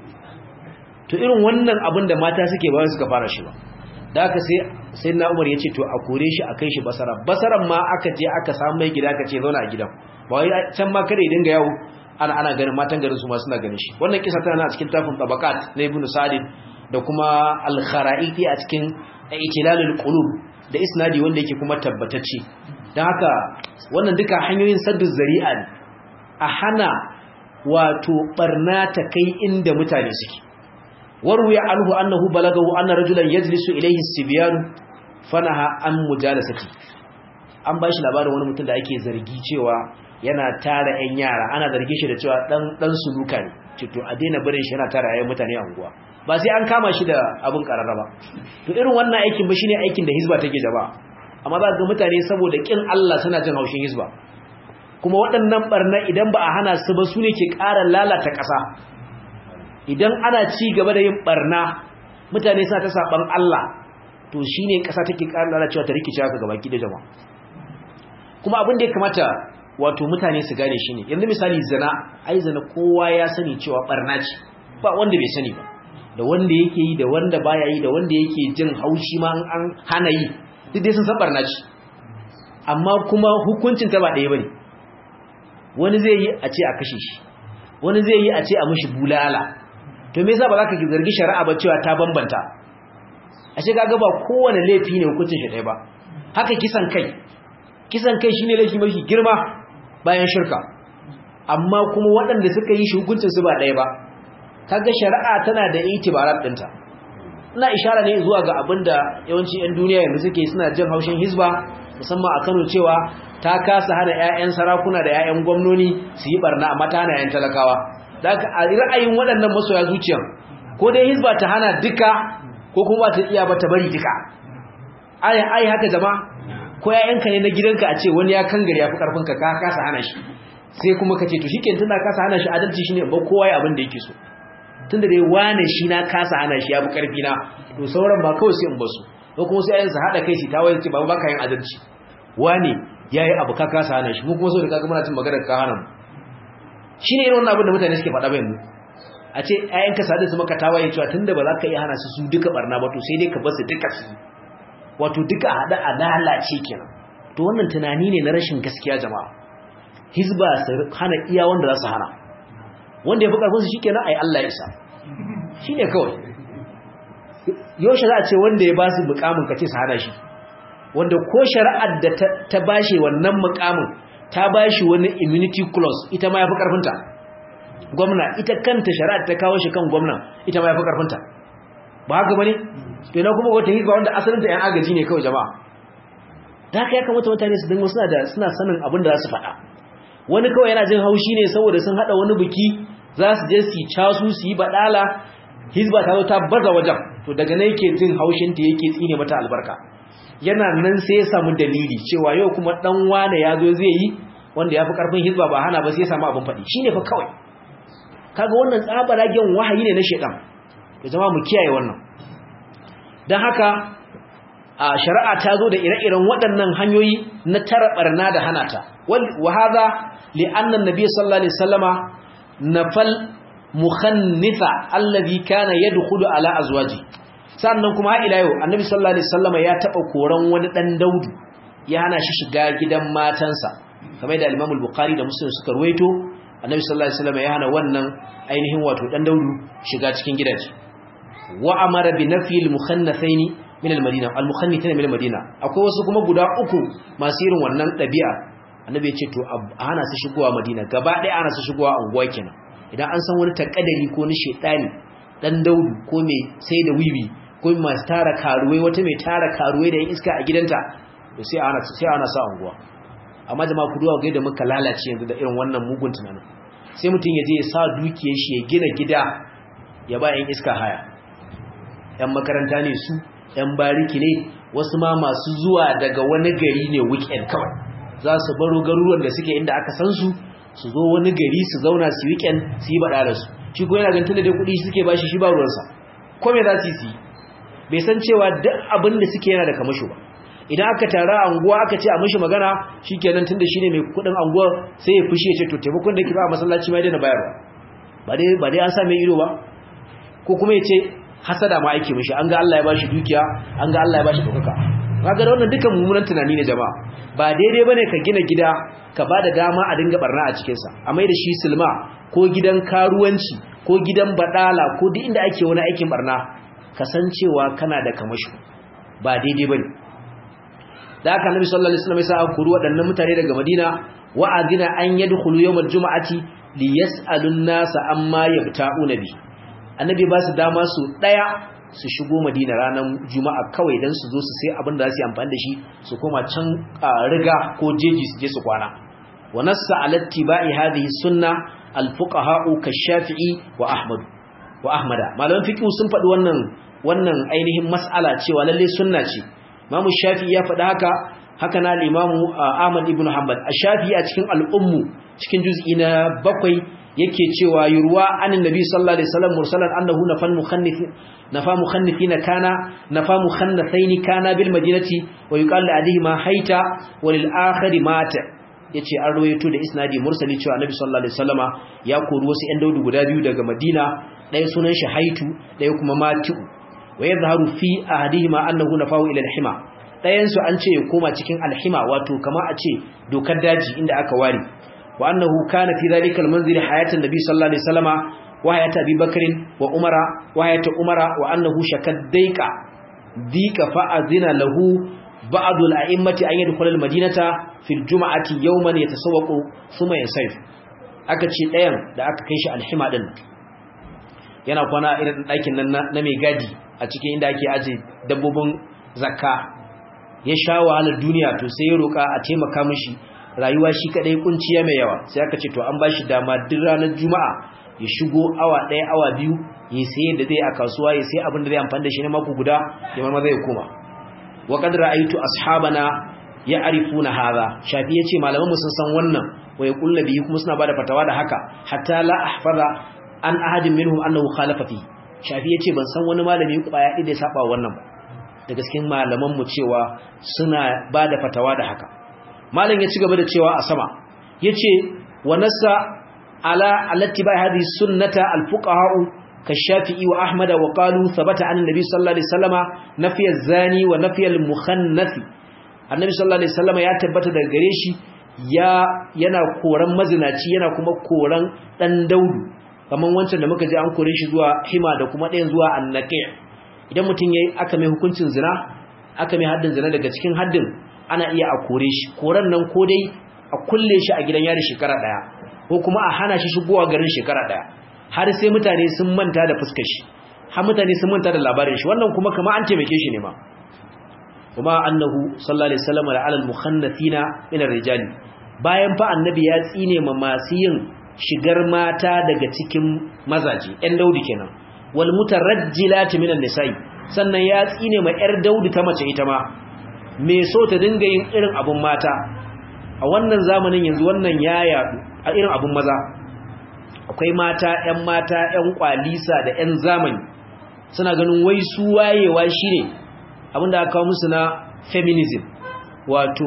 to irin wannan abin da mata suke bayan suka fara shi ba da aka sai sai na umar ya ce to a kore shi a kai shi basara basaran ma aka je aka samu mai gida aka ce zauna a gidan ba wai can ma kada ya dinga yawo ana ana ganin matan garin su ma suna ganin shi wannan kisa tana a cikin tafin tabaqat na ibnu sa'id da kuma al-kharaiti a cikin itilalul qulub da isnadi wanda yake kuma tabbatacce dan haka wannan duka hanyoyin saddu zari'a ne a hana wato barna ta kai inda mutane suke warwiya anhu annahu balagahu anna rajulan yajlisu ilayhi as-sibyan fanaha an mujalasati an bashi labarin wani mutum da ake zargi cewa yana tara 'yan yara ana zargin shi da cewa dan dan suluka ne to a daina barin shi yana tara 'ya'yan mutane a unguwa ba sai an kama shi da abin kararra ba to irin wannan aikin ba shine aikin da hizba take jaba amma za ga mutane saboda kin Allah suna jin haushin hizba kuma waɗannan barna idan ba a hana su ba su ne ke ƙara lalata ƙasa idan ana ci gaba da yin barna mutane suna ta saban Allah to shine ƙasa take ƙara lalacewa ta rikice haka gaba ki da jama'a kuma abin da ya kamata wato mutane su gane shi ne yanzu misali zina ai zina kowa ya sani cewa barna ce ba wanda bai sani ba da wanda yake yi da wanda baya yi da wanda yake jin haushi ma an hana yi duk dai sun san barna ce amma kuma hukuncin ta ba ɗaya bane wani zai yi a ce a kashe shi wani zai yi a ce a mishi bulala to me yasa ba za ka zargi shari'a ba cewa ta bambanta ashe kaga ba kowane laifi ne hukuncin shi ɗaya ba haka kisan kai kisan kai shine laifi mafi girma bayan shirka amma kuma waɗanda suka yi shi hukuncin su ba ɗaya ba kaga shari'a tana da itibarat ɗinta ina ishara ne zuwa ga abinda yawanci 'yan duniya yanzu suke suna jin haushin hizba musamman a Kano cewa ta kasa hana 'ya'yan sarakuna da 'ya'yan gwamnoni su yi barna amma ta hana 'ya'yan talakawa da a ra'ayin waɗannan masoya zuciyan ko dai hizba ta hana duka ko kuma ta iya ba ta bari duka ai ai haka jama'a ko yayanka ne na gidanka a ce wani ya kangare ya fi karfinka ka kasa hana shi sai kuma ka ce to shikenan tunda kasa hana shi adalci shine ba kowa ya abin da yake so tunda dai wane shi na kasa hana shi ya fi karfi na to sauran ba kawai sai in basu ko kuma sai ayansa hada kai shi ta waye ce ba ba ka yin adalci wane yayi abu ka kasa hana shi mu kuma so da kaga muna cin magana ka hana mu shine irin wannan abin da mutane suke faɗa ba yanzu a ce ayanka sadin su maka tawaye cewa tunda ba za ka iya hana su su duka barna ba to sai dai ka basu duka su wato duka hada a lalace kenan to wannan tunani ne na rashin gaskiya jama'a hizba su hana iya wanda za su hana wanda ya fi karfin su shikenan ai Allah ya isa shine kawai yaushe za a ce wanda ya ba su mukamin ka ce su hana shi wanda ko shari'ar da ta bashi wannan mukamin ta bashi wani immunity clause ita ma ya fi karfinta gwamna ita kanta shari'ar ta kawo shi kan gwamna ita ma ya fi karfinta ba haka bane to na kuma wata hizba wanda asalin ta yan agaji ne kawai jama'a da haka ya kamata mutane su dinga suna da suna sanin abin da za su faɗa wani kawai yana jin haushi ne saboda sun hada wani biki za su je su casu su yi badala hizba ta zo ta baza wajen to daga nan yake jin haushin ta yake tsine mata albarka yana nan sai ya samu dalili cewa yau kuma dan wane ya zo zai yi wanda ya fi karfin hizba ba hana ba sai ya samu abin faɗi shine fa kawai kaga wannan tsabaragen wahayi ne na shedan ya zama mu kiyaye wannan don haka a shari'a ta zo da ire-iren waɗannan hanyoyi na tara barna da hana ta wa hadha li anna an-nabiy sallallahu alaihi wasallama nafal mukhannitha alladhi kana yadkhulu ala azwaji sannan kuma har ila yau annabi sallallahu alaihi wasallama ya taba koran wani dan daudu ya hana shi shiga gidan matansa kamar da al-Imam al-Bukhari da Muslim suka ruwaito annabi sallallahu alaihi wasallama ya hana wannan ainihin wato dan daudu shiga cikin gidaje wa amara bi nafi al-mukhannathaini min al-madina al-mukhannithaini min al-madina akwai wasu kuma guda uku masu irin wannan dabi'a annabi ya ce to a hana su shigowa madina gaba ɗaya ana su shigowa unguwa kenan idan an san wani takadari ko ni shedani dan daudu ko mai sai da wiwi ko mai tara karuwai wata mai tara karuwai da yin iska a gidanta to sai ana sai ana sa unguwa amma jama'a ku duwa ga yadda muka lalace yanzu da irin wannan mugun tunanin sai mutum ya je ya sa dukiyar shi ya gina gida ya ba yan iska haya yan makaranta ne su yan bariki ne wasu ma masu zuwa daga wani gari ne weekend kawai za su baro garuruwan da suke inda aka san su su zo wani gari su zauna su weekend su yi bada da su shi ko yana gantar da dai kuɗi suke bashi shi ba ruwansa ko me za su yi bai san cewa duk abin da suke yana da kamasho ba idan aka tara anguwa aka ce a mishi magana shikenan tunda shine mai kudin anguwa sai ya fushi ya ce to taimakon da ke ba a masallaci mai daina bayarwa ba dai ba dai an sa mai ido ba ko kuma ya ce hasada ma aike mishi an ga Allah ya bashi dukiya an ga Allah ya bashi dokaka kaga wannan dukan mummunan tunani ne jama'a ba daidai bane ka gina gida ka bada dama a dinga barna a cikin sa a mai da shi silma ko gidan karuwanci ko gidan badala ko duk inda ake wani aikin barna kasancewa kana da kamashi ba daidai bane da haka Annabi sallallahu alaihi wasallam ya sa kuru waɗannan mutane daga Madina wa adina an yadkhulu yawmal jumu'ati li yas'alun nasa amma yabta'una bi annabi ba su dama su daya su shigo madina ranar juma'a kawai don su zo su sai abin da za su yi amfani da shi su koma can riga ko jeji su je su kwana wa nassa ala tibai hadhihi sunna al-fuqaha'u shafi'i wa ahmad wa ahmada malaman fiqh sun faɗi wannan wannan ainihin mas'ala cewa lalle sunna ce imamu shafi'i ya faɗi haka haka na al-imamu ahmad ibn hanbal ash-shafi'i a cikin al-ummu cikin juz'i na bakwai yake cewa yurwa anin nabi sallallahu alaihi wasallam mursalan annahu nafan mukhannif nafa mukhannifina kana nafa mukhannathaini kana bil madinati wa yuqalu alihi ma haita wa lil akhari mata yace an rawaito da isnadi mursali cewa annabi sallallahu alaihi wasallama ya kori wasu ƴan daudu guda biyu daga madina ɗaya sunan shi haitu ɗaya kuma matu wa yadhharu fi ahadihima annahu nafahu ila al-hima ɗayan su an ce ya koma cikin al-hima wato kama a ce dokar daji inda aka ware وأنه كان في ذلك المنزل حياة النبي صلى الله عليه وسلم وحياة أبي بكر وعمر وحياة عمر وأنه شكد ديك ديك فأذن له بعض الأئمة أن يدخل المدينة في الجمعة يوما يتسوق ثم ينصرف aka ce ɗayan da aka kai shi alhima ɗin yana kwana irin ɗakin nan na mai gadi a cikin inda ake aje dabbobin zakka ya sha wahalar duniya to sai ya roƙa a taimaka mishi rayuwa shi kadai kunciya mai yawa sai aka ce to an bashi dama duk ranar juma'a ya shigo awa ɗaya awa biyu ya saye da zai a kasuwa ya sai abin da zai amfani da shi na mako guda ya marma zai koma wa qad ra'aytu ashabana ya'rifuna hadha shafi yace malaman mu sun san wannan wa yaqulna bihi kuma suna bada fatawa da haka hatta la ahfaza an ahadin minhum annahu khalafa fi shafi yace ban san wani malami kwaya da ya saba wannan ba da gaskin malaman mu cewa suna bada fatawa da haka malam ya ci gaba da cewa a sama yace wa nassa ala allati bai hadhihi sunnata alfuqaha kashafi'i wa ahmad wa qalu thabata an annabi sallallahu alaihi wasallama nafiy az-zani wa nafiy al-mukhannath annabi sallallahu alaihi wasallama ya tabbata daga gare shi ya yana koran mazinaci yana kuma koran dan daudu kaman wancan da muka ji an kore shi zuwa hima da kuma ɗayan zuwa annaqi idan mutun yayi aka mai hukuncin zina aka mai haddin zina daga cikin haddin ana iya a kore shi koren nan ko dai a kulle shi a gidan yari shekara daya ko kuma a hana shi shigowa garin shekara daya har sai mutane sun manta da fuskar shi har mutane sun manta da labarin shi wannan kuma kamar an taimake shi ne ma kuma annahu sallallahu alaihi wasallam ala al-mukhannathina min ar-rijali bayan fa annabi ya tsine ma masu yin shigar mata daga cikin mazaje ɗan daudi kenan wal mutarajjilati min an-nisa'i sannan ya tsine ma yar daudi ta mace ita ma me so ta dinga yin irin abun mata a wannan zamanin yanzu wannan ya yadu a irin abun maza akwai mata ƴan mata ƴan kwalisa da ƴan zamani suna ganin wai su wayewa shine abinda aka kawo musu na feminism wato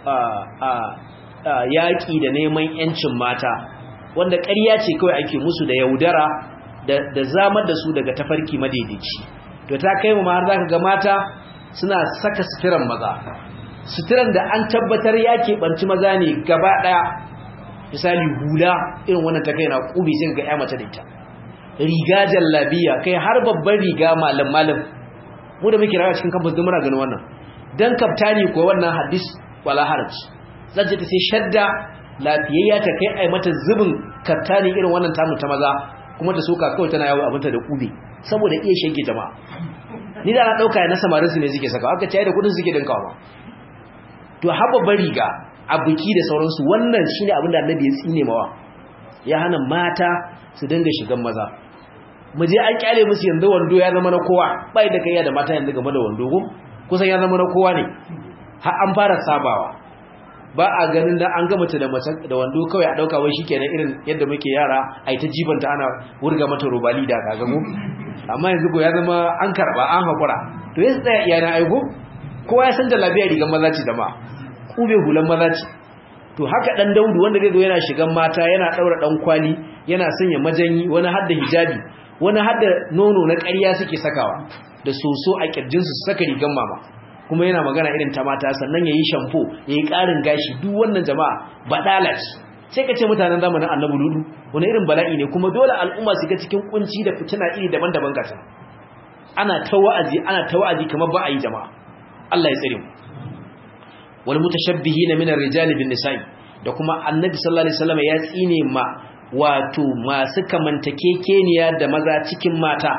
yaƙi da neman ƴancin mata wanda ƙarya ce kawai ake musu da yaudara da zamar da su daga tafarki madaidaici to ta kai mu har zaka ga mata suna saka suturan maza suturan da an tabbatar ya keɓanci maza ne gaba ɗaya misali hula irin wannan ta kai na ƙubi sai ga ya mace da ita riga jallabiya kai har babban riga malam malam mu da muke rawa cikin campus din muna ganin wannan dan kaftani ko wannan hadis wala haraj zan ta sai shadda lafiyayya ta kai ai mata zubin kaftani irin wannan tamu ta maza kuma ta soka kawai tana yawo abinta da ƙube saboda iya shanke jama'a ni da na dauka na samarin su ne suke saka aka ce da kudin suke dinkawa ba to haba bari ga abuki da sauransu wannan shine abin da Annabi ya tsine mawa ya hana mata su dinga shigan maza mu je an kyale musu yanzu wando ya zama na kowa bai da kaiya da mata yanzu game da wando ko kusan ya zama na kowa ne har an fara sabawa ba a ganin da an ga mace da mace da wando kawai a dauka wai shikenan irin yadda muke yara ai ta jibanta ana wurga mata robali da kaga mu amma yanzu ko ya zama an karba an hakura to yanzu tsaya iyana aiko kowa ya san jalabiya rigan maza ce jama'a kube hulan maza ce to haka dan daudu wanda zai zo yana shigan mata yana daura dan kwali yana sanya majanyi wani hadda hijabi wani hadda nono na ƙarya suke sakawa da soso a kirjin su saka rigan mama kuma yana magana irin ta mata sannan yayi shampo yayi ƙarin gashi duk wannan jama'a badala ce sai ka ce mutanen zamanin annabi ludu wani irin bala'i ne kuma dole al'umma su ga cikin kunci da fitina iri daban-daban gata ana ta wa'azi ana ta wa'azi kamar ba a yi jama'a Allah ya tsare mu wal mutashabbihin min ar-rijali bin nisa'i da kuma annabi sallallahu alaihi wasallam ya tsine ma wato masu kamantakekeniya da maza cikin mata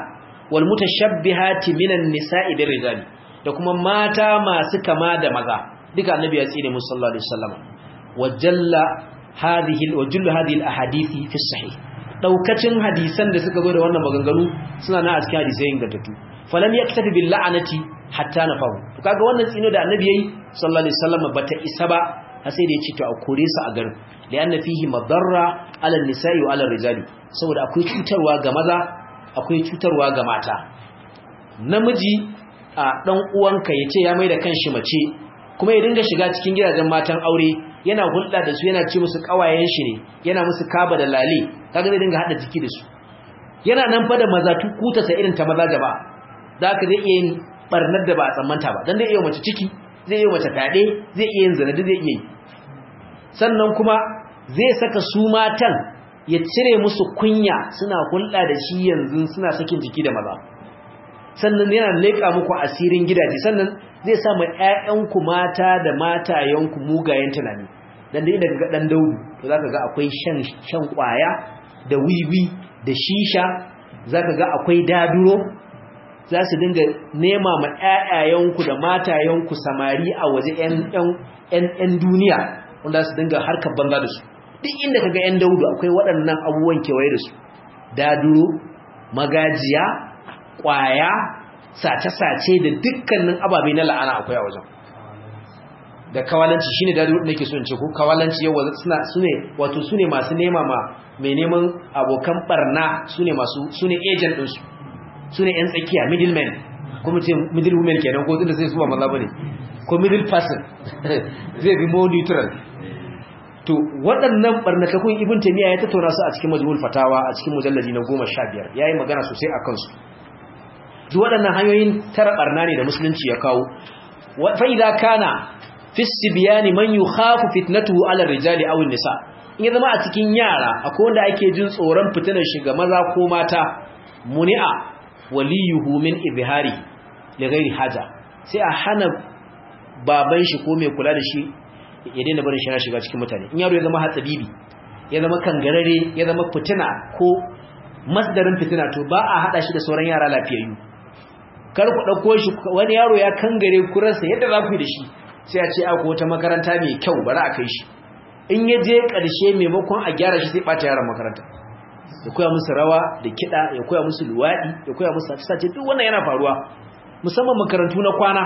wal mutashabbihati minan nisa'i bir rijali da kuma mata masu kama da maza duka annabi ya tsine musu sallallahu alaihi wasallam wajalla hadhihi wajullu hadhihi al ahadithi fi sahih daukacin hadisan da suka zo da wannan maganganu suna na a cikin hadisai ingantattu falam yaktabi bil la'anati hatta nafahu to kaga wannan tsino da annabi yayi sallallahu alaihi wasallam bata isa ba har sai da ya ce to a kore su a garin lianna fihi madarra ala nisa'i wa ala rijali saboda akwai cutarwa ga maza akwai cutarwa ga mata namiji a dan uwanka yace ya mai da kanshi mace kuma ya dinga shiga cikin gidajen matan aure yana hulɗa da su yana ce musu kawayen shi ne yana musu kaba da lale kaga zai dinga hada jiki da su yana nan fa da maza tukuta sa irin ta maza gaba da ka zai iya yin barnar da ba a tsammanta ba dan zai iya mace ciki zai iya mace fyaɗe zai iya yin zina zai iya yi sannan kuma zai saka su matan ya cire musu kunya suna hulɗa da shi yanzu suna sakin jiki da maza sannan yana leƙa muku asirin gidaje sannan zai sa mai ƴaƴanku mata da matayenku mugayen tunani dan da idan ga dan daudu to zaka ga akwai shan shan kwaya da wiwi da shisha zaka ga akwai daduro za su dinga nema ma ƴaƴayenku da matayenku samari a waje ƴan ƴan ƴan duniya wanda su dinga harkar banza da su duk inda kaga ƴan daudu akwai waɗannan abubuwan kewaye da su daduro magajiya kwaya sace-sace da dukkanin ababe na la'ana akwai a wajen da kawalanci shine da nake so in ce ko kawalanci yawa suna sune wato sune masu nema ma mai neman abokan barna sune masu sune agent din su sune yan tsakiya middleman ko mu ce middle woman kenan ko tunda sai su ba maza bane ko middle person zai bi more neutral to waɗannan barnatakun ibn taymiya ya tattauna su a cikin majmu'ul fatawa a cikin mujalladi na 15 yayi magana sosai akan su duk waɗannan hanyoyin tara barna ne da musulunci ya kawo fa idza kana fi sibyani man yukhafu fitnatuhu ala rijali aw nisa in ya zama a cikin yara akwai wanda ake jin tsoron fitinar shi ga maza ko mata muni'a waliyuhu min ibhari li ghairi haja sai a hana baban shi ko mai kula da shi ya daina barin shi na shiga cikin mutane in yaro ya zama hatsabibi ya zama kangarare ya zama fitina ko masdarin fitina to ba a hada shi da sauran yara lafiyayyu kar ku dauko shi wani yaro ya kangare kuransa yadda za ku yi da shi sai a ce a wata makaranta mai kyau bari a kai shi in ya je ƙarshe maimakon a gyara shi sai ɓata yaran makaranta ya koya musu rawa da kiɗa ya koya musu luwaɗi ya koya musu sace duk wannan yana faruwa musamman makarantu na kwana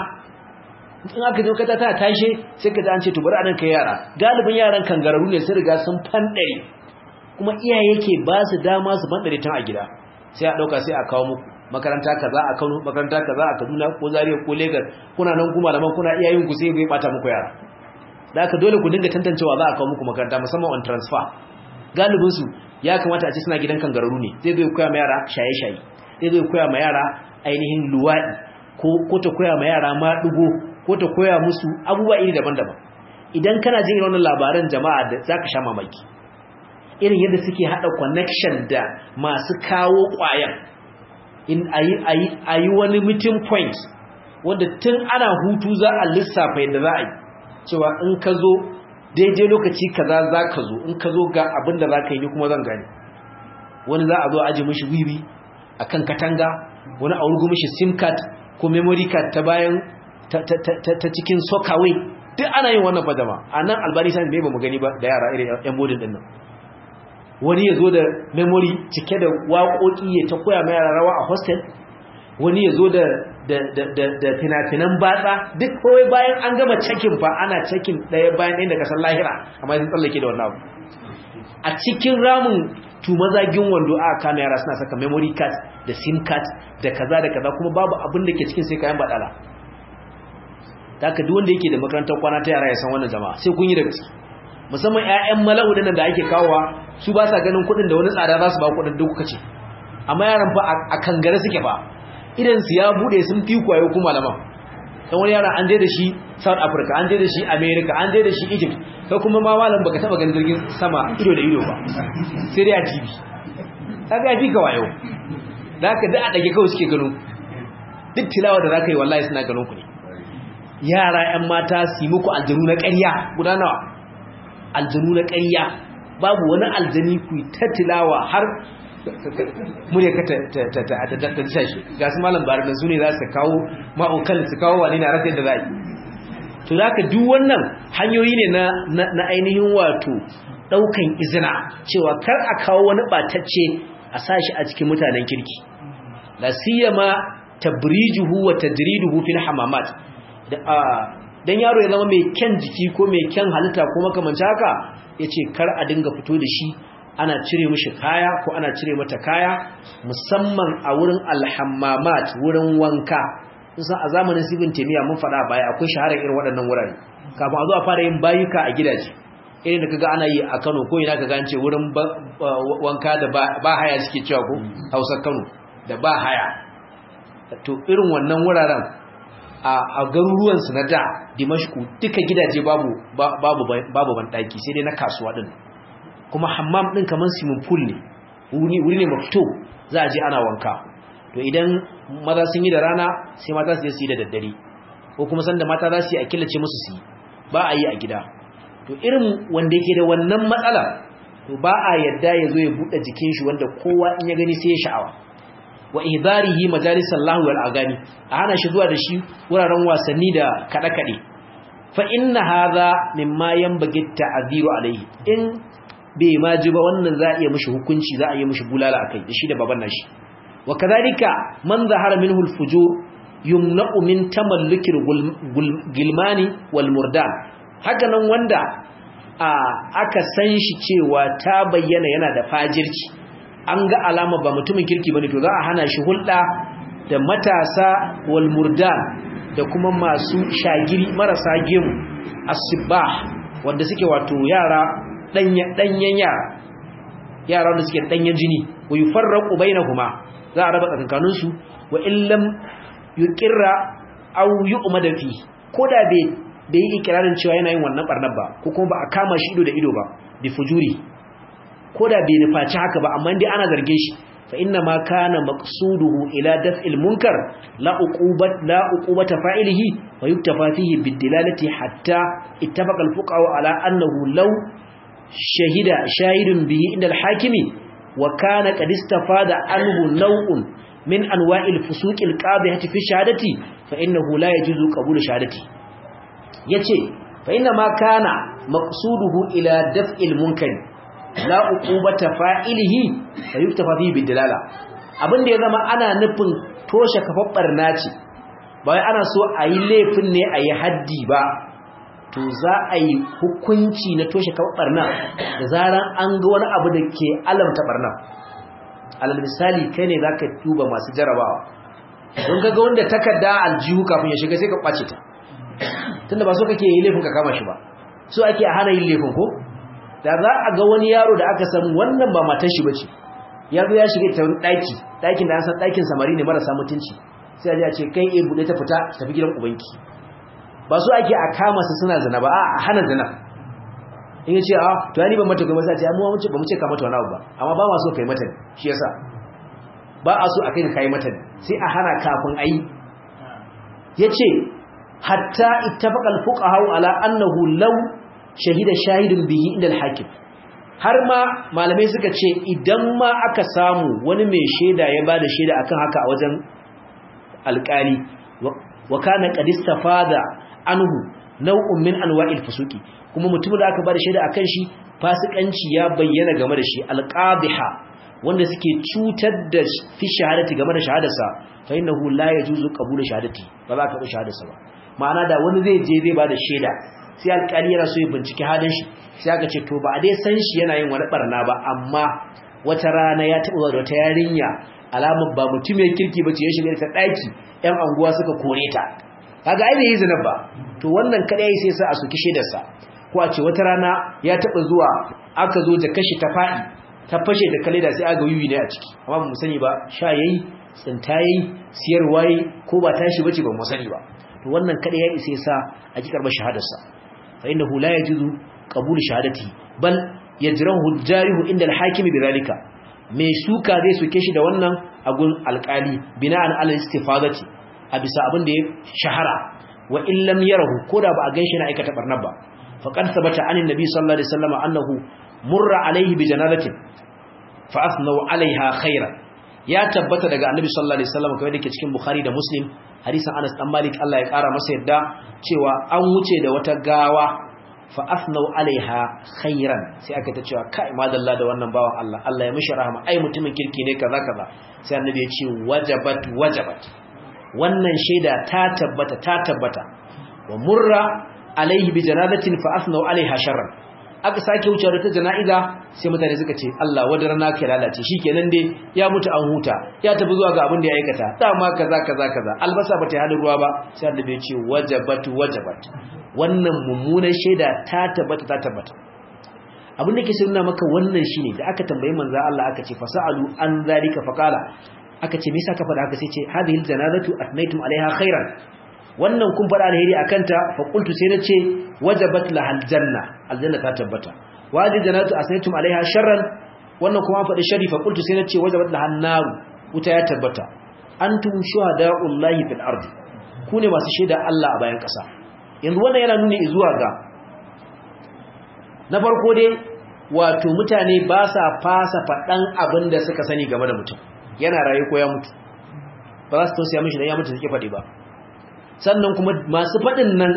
in aka je kata tana tashe sai ka ji an ce to bari a nan kai yara galibin yaran kangararru ne sun riga sun fanɗare kuma iyaye ke ba su dama su fanɗare tun a gida sai a ɗauka sai a kawo muku makaranta kaza a Kano makaranta kaza a Kaduna ko Zaria ko Lagos kuna nan kuma malaman kuna iyayen ku sai zai bata muku yara da haka dole ku dinga tantancewa za a kawo muku makaranta musamman on transfer galibin su ya kamata a ce suna gidan kangararru ne zai zai koya ma yara shaye-shaye zai zai koya ma yara ainihin luwadi ko ko ta koya ma yara ma dugo ko ta koya musu abubuwa iri daban-daban idan kana jin irin wannan labaran jama'a da zaka sha mamaki irin yadda suke hada connection da masu kawo kwayan in a yi wani meeting point wanda tun ana hutu za a lissafa yadda za a yi cewa in ka zo daidai lokaci kaza za ka zo in ka zo ga abin da za ka yi ni kuma zan gani wani za a zo aji mishi wiwi a kan katanga wani a wurgu mishi sim card ko memory card ta bayan ta cikin sokawai duk ana yin wannan fadama a nan albani sani bai ba mu gani ba da yara irin yan bodin din nan wani ya zo da memory cike da waƙoƙi ya ta koya mai rawa a hostel wani ya zo da fina-finan batsa duk kawai bayan an gama cakin fa ana cakin ɗaya bayan ɗaya da kasar lahira amma sun tsallake da wannan abu a cikin ramin tumazagin wando a kama yara suna saka memory card da sim card da kaza da kaza kuma babu abin da ke cikin sai kayan baɗala ta haka duk wanda yake da makarantar kwana ta yara ya san wannan jama'a sai kun yi da gaske musamman 'ya'yan mala'u dinnan da ake kawowa su ba sa ganin kuɗin da wani tsada za su ba kuɗin duk kuka ce amma yaran fa a kangare suke ba idan su ya bude sun fi kwayo kuma malaman dan wani yara an je da shi South Africa an je da shi America an je da shi Egypt kai kuma ma malam baka taba ganin jirgin sama ido da ido ba sai dai a TV kaga ya fi ka wayo da haka da a dage kawai suke gano duk tilawa da zaka yi wallahi suna ganin ku ne yara 'yan mata su yi muku aljanu na ƙarya guda nawa aljanu na ƙarya babu wani aljani ku ta tilawa har murya ka ta ta shi ga su malam bari da su ne za su kawo ma'aukan su kawo wani na rasa yadda za yi to za ka duk wannan hanyoyi ne na ainihin wato ɗaukan izina cewa kar a kawo wani ɓatacce a sashi a cikin mutanen kirki la siyama tabrijuhu wa tajriduhu fil hamamat dan yaro ya zama mai kyan jiki ko mai kyan halitta ko makamancin haka yace kar a dinga fito da shi ana cire mishi kaya ko ana cire mata kaya musamman a wurin alhammamat wurin wanka kusan a zamanin sibin temiya mun faɗa baya akwai shaharar irin waɗannan wurare kafin a zo a fara yin bayuka a gidaje irin da kaga ana yi a Kano ko ina kaga an ce wurin wanka da ba haya suke cewa ko Hausa Kano da ba haya to irin wannan wuraren a garuruwan su na da Dimashku duka gidaje babu babu babu bandaki sai dai na kasuwa din kuma hammam din kaman swimming pool ne wuri wuri ne mafito za a je ana wanka to idan maza sun yi da rana sai mata su yi da daddare ko kuma sanda mata za su yi a killace musu su yi ba a yi a gida to irin wanda yake da wannan matsala to ba a yadda ya zo ya buɗe jikin shi wanda kowa in ya gani sai ya sha'awa wa idarihi majalisar lahu wal agani a hana shi zuwa da shi wuraren wasanni da kaɗe-kaɗe fa inna hadha mimma yanbaghi ta'dhiru alayhi in bai ma ji ba wannan za a iya mishi hukunci za a iya mishi bulala akai da shi da baban nashi wa kadhalika man zahara minhu al-fujur yumna'u min tamallukil gilmani wal murdan haka nan wanda aka san shi cewa ta bayyana yana da fajirci an ga alama ba mutumin kirki bane to za a hana shi hulɗa da matasa wal murdan da kuma masu shagiri marasa gemu asibah wanda suke wato yara danyen yara yara wanda suke danyen jini wa yufarraqu bainahuma za a raba tsakankanin su wa illam yuqirra aw yu'mada fi koda bai bai yi ikirarin cewa yana yin wannan barnar ba ko kuma ba a kama shi ido da ido ba bi fujuri koda bai nufaci haka ba amma dai ana zargin shi fa inna ma kana maqsuduhu ila daf'il munkar la uqubat la uqubata fa'ilihi wa yuktafa fihi bidilalati hatta ittafaqa al-fuqaha ala annahu law shahida shahidun bihi inda al-hakimi wa kana qad istafada anhu naw'un min anwa'il fusuqil qadhihati fi shahadati fa innahu la yajuzu qabul shahadati yace fa inna ma kana maqsuduhu ila daf'il munkari la uqubata fa'ilihi fa yuktafa fihi bidilala abinda ya zama ana nufin toshe kafafar naci ba wai ana so a yi laifin ne a yi haddi ba to za a yi hukunci na toshe kafafar nan da zaran an ga wani abu da ke alamta barna alal misali kai ne zaka tuba masu jarabawa don kaga wanda takarda aljihu kafin ya shiga sai ka kwace ta tunda ba so kake yi laifin ka kama shi ba so ake a hana yin laifin ko da za a ga wani yaro da aka san wannan ba matan shi bace ya zo ya shiga ta wani daki dakin da an san dakin samari ne marasa mutunci sai a ce kai eh bude ta fita tafi gidan ubanki ba so ake a kama su suna zina ba a hana zina in yace a to ni ban mata kai masa ce amma mun ce ba mu ce ka mata wani abu ba amma ba ma so kai mata shi yasa ba a so a kai kai mata sai a hana kafin ayi yace hatta ittafaqa al-fuqaha ala annahu law shahida shahidun bihi inda al-hakim har ma malamai suka ce idan ma aka samu wani mai shaida ya bada shaida akan haka a wajen alƙali wa kana qad istafada anhu naw'un min anwa'il fusuki kuma mutumin da aka bada shaida akan shi fasikanci ya bayyana game da shi alqabiha wanda suke cutar da fi shahadati game da shahadarsa fa innahu la yajuzu qabulu shahadati ba za ka bi shahadarsa ba ma'ana da wani zai je zai bada shaida sai alƙali yana so ya binciki halin shi sai aka ce to ba a dai san shi yana yin wani barna ba amma wata rana ya taɓa da wata yarinya alamar ba mutum ya kirki ba ce ya shiga ta ɗaki ƴan anguwa suka kore ta kaga ai bai yi zina ba to wannan kadai sai sa a soki shaidarsa ko a ce wata rana ya taɓa zuwa aka zo da kashi ta faɗi ta fashe da kaleda sai aga yuyi ne a ciki amma ba mu sani ba sha yayi tsinta yayi siyarwa yayi ko ba tashi bace ba mu sani ba to wannan kada ya isa sa a ki karba shahadarsa fa innahu la yajuzu qabul shahadati bal yajrahu al-jarihu inda al-hakim bidhalika mai suka zai suke shi da wannan agun alkali bina'an ala istifadati a bisa abin da ya shahara wa in lam yarahu koda ba a ganshi na aikata barnar ba faqad thabata anin nabi sallallahu alaihi wasallam annahu murra alaihi bi janazatin fa asnau alaiha khairan ya tabbata daga annabi sallallahu alaihi wasallam kamar dake cikin bukhari da muslim hadisin anas dan malik Allah ya kara masa yadda cewa an wuce da wata gawa fa asnau alaiha khairan sai aka ta cewa kai madalla da wannan bawan Allah Allah ya mishi rahama ai mutumin kirki ne kaza kaza sai annabi ya ce wajabat wajabat wannan shaida ta tabbata ta tabbata wa murra alaihi bi janazatin fa asnau alaiha sharran aka sake wuce da ta jana'iza sai mutane suka ce Allah wadar na kai lalace shikenan dai ya mutu an huta ya tafi zuwa ga abin da ya aikata dama kaza kaza kaza albasa bata hada ruwa ba sai annabi ya ce wajabat wajabat wannan mummunan shaida ta tabbata ta tabbata abin da ke nuna maka wannan shine da aka tambayi manzo Allah aka ce fasalu an zalika faqala aka ce me yasa ka faɗa haka sai ce hadhihi aljanazatu athnaytum alaiha khairan wannan kun faɗa alheri akan ta fa qultu sai nace wajabat lahal janna aljanna ta tabbata wa hadhihi aljanazatu athnaytum alaiha sharran wannan kuma faɗi shari fa qultu sai nace wajabat lahan nar wuta ya tabbata antum shuhada'ullahi fil ardi ku ne masu shaida Allah a bayan ƙasa yanzu wannan yana nuni zuwa ga na farko dai wato mutane ba sa fasa faɗan abin da suka sani game da mutum yana rayu ko ya mutu ba za su tausaya mishi dan ya mutu suke faɗi ba sannan kuma masu faɗin nan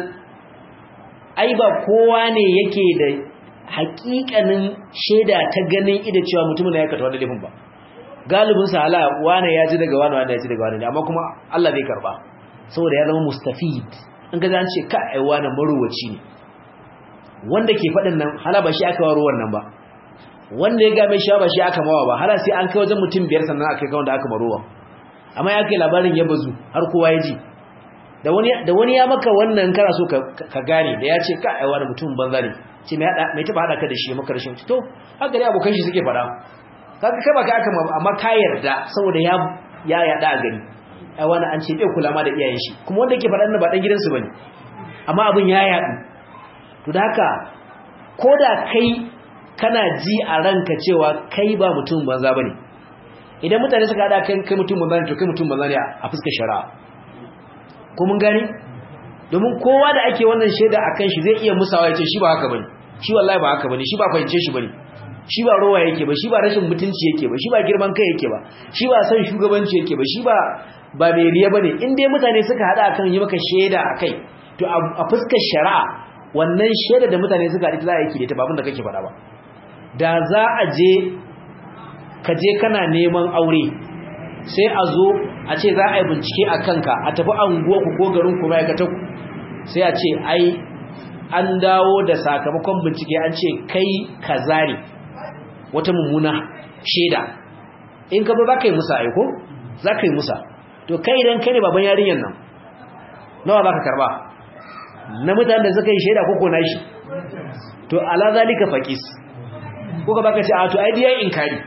ai ba kowa ne yake da haƙiƙanin shaida ta ganin ida cewa mutumin da ya kata wani laifin ba galibin sa hala wane ya ji daga wane wane ya ji daga wane amma kuma Allah bai karba saboda ya zama mustafid in ga an ce ka ai wane maruwaci ne wanda ke faɗin nan hala ba shi aka waro wannan ba wanda ya game shi ba shi aka mawa ba hala sai an kai wajen mutum biyar sannan aka kai wanda aka marowa amma ya kai labarin ya bazu har kowa ya ji da wani da wani ya maka wannan kana so ka gane da ya ce ka ai wani mutum banza ne ce mai hada mai taba hada ka da shi maka rashin to haka dai abokan shi suke faɗa kaga kai ba ka aka amma ka yarda saboda ya ya yada a gari ai wani an ce bai kula ma da iyayen shi kuma wanda yake faɗan ba dan gidansu bane amma abin ya yadu to da haka koda kai kana ji a ranka cewa kai ba mutum banza bane idan mutane suka hada kan kai mutum banza ne to kai mutum banza ne a fuskar shari'a ko mun gani domin kowa da ake wannan shaida akan shi zai iya musawa yace shi ba haka bane shi wallahi ba haka bane shi ba fahimce shi bane shi ba rowa yake ba shi ba rashin mutunci yake ba shi ba girman kai yake ba shi ba san shugabanci yake ba shi ba ba mai riya bane in dai mutane suka hada akan yi maka shaida akai to a fuskar shari'a wannan shaida da mutane suka hada za a yi da ta babun da kake faɗa ba da za a je ka je kana neman aure sai a zo a ce za a yi bincike a kanka a tafi anguwarku ko garinku ma'aikatar sai a ce ai an dawo da sakamakon bincike an ce kai kaza ne wata mummuna shaida in ka ba za ka yi musa aiko za ka yi musa to kai idan kai ne baban yarinyar nan nawa za ka karba na mutane da suka yi shaida koko na shi to ala zalika faqis ko ka baka ce a to ai dai inkari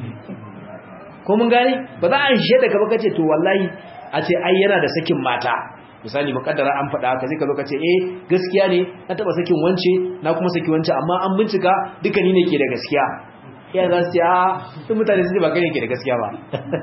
ko mun gane ba za a shaida ka baka ce to wallahi a ce ai yana da sakin mata misali mukaddara an faɗa haka zai ka zo ka ce eh gaskiya ne na taba sakin wance na kuma saki wance amma an bincika duka ni ne ke da gaskiya ya za su ce a sun mutane su ce ba kai ke da gaskiya ba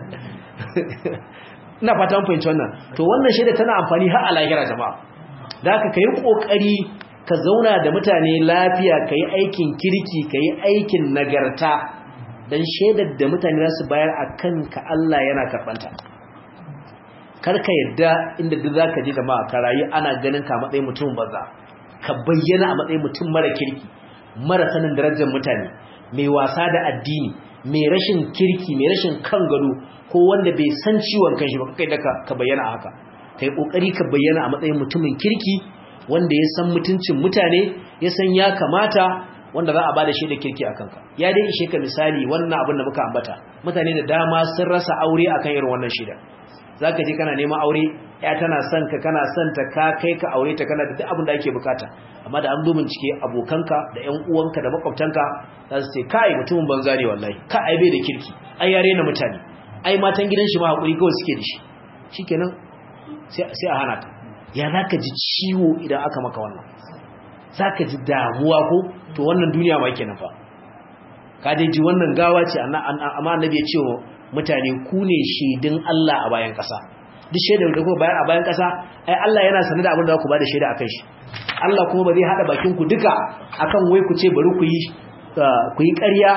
ina fata mun fahimci wannan to wannan shaida tana amfani har a lahira jama'a da haka kai kokari ka zauna da mutane lafiya kai aikin kirki kai aikin nagarta dan shaidar da mutane za su bayar akan ka Allah yana karbanta karka yadda inda duk zaka je jama'a ka rayu ana ganin ka matsayin mutum banza ka bayyana a matsayin mutum mara kirki mara sanin darajar mutane mai wasa da addini mai rashin kirki mai rashin kan gado ko wanda bai san ciwon kanshi ba kai da ka bayyana haka kai kokari ka bayyana a matsayin mutumin kirki wanda ya san mutuncin mutane ya san ya kamata wanda za a bada shi da kirki akan ka ya dai ishe ka misali wannan abin da muka ambata mutane da dama sun rasa aure akan irin wannan shida zaka je kana neman aure ya tana son ka kana son ta ka kai ka aure ta kana da duk abin da ake bukata amma da an zo bincike abokanka da ƴan uwanka da makwabtanka za su ce kai mutumin banza ne wallahi ka ai bai da kirki ai yare na mutane ai matan gidan shi ma hakuri kawai suke da shi shikenan sai sai a hana ka ya zaka ji ciwo idan aka maka wannan zaka ji damuwa ko to wannan duniya ma kenan fa ka dai ji wannan gawa ce amma annabi ya ce mutane ku ne shaidun Allah a bayan ƙasa duk shaidar da kuma bayar a bayan ƙasa ai Allah yana sanar da abin da ku ba da shaida akan shi Allah kuma ba zai hada bakin ku duka akan wai ku ce bari ku yi ku yi ƙarya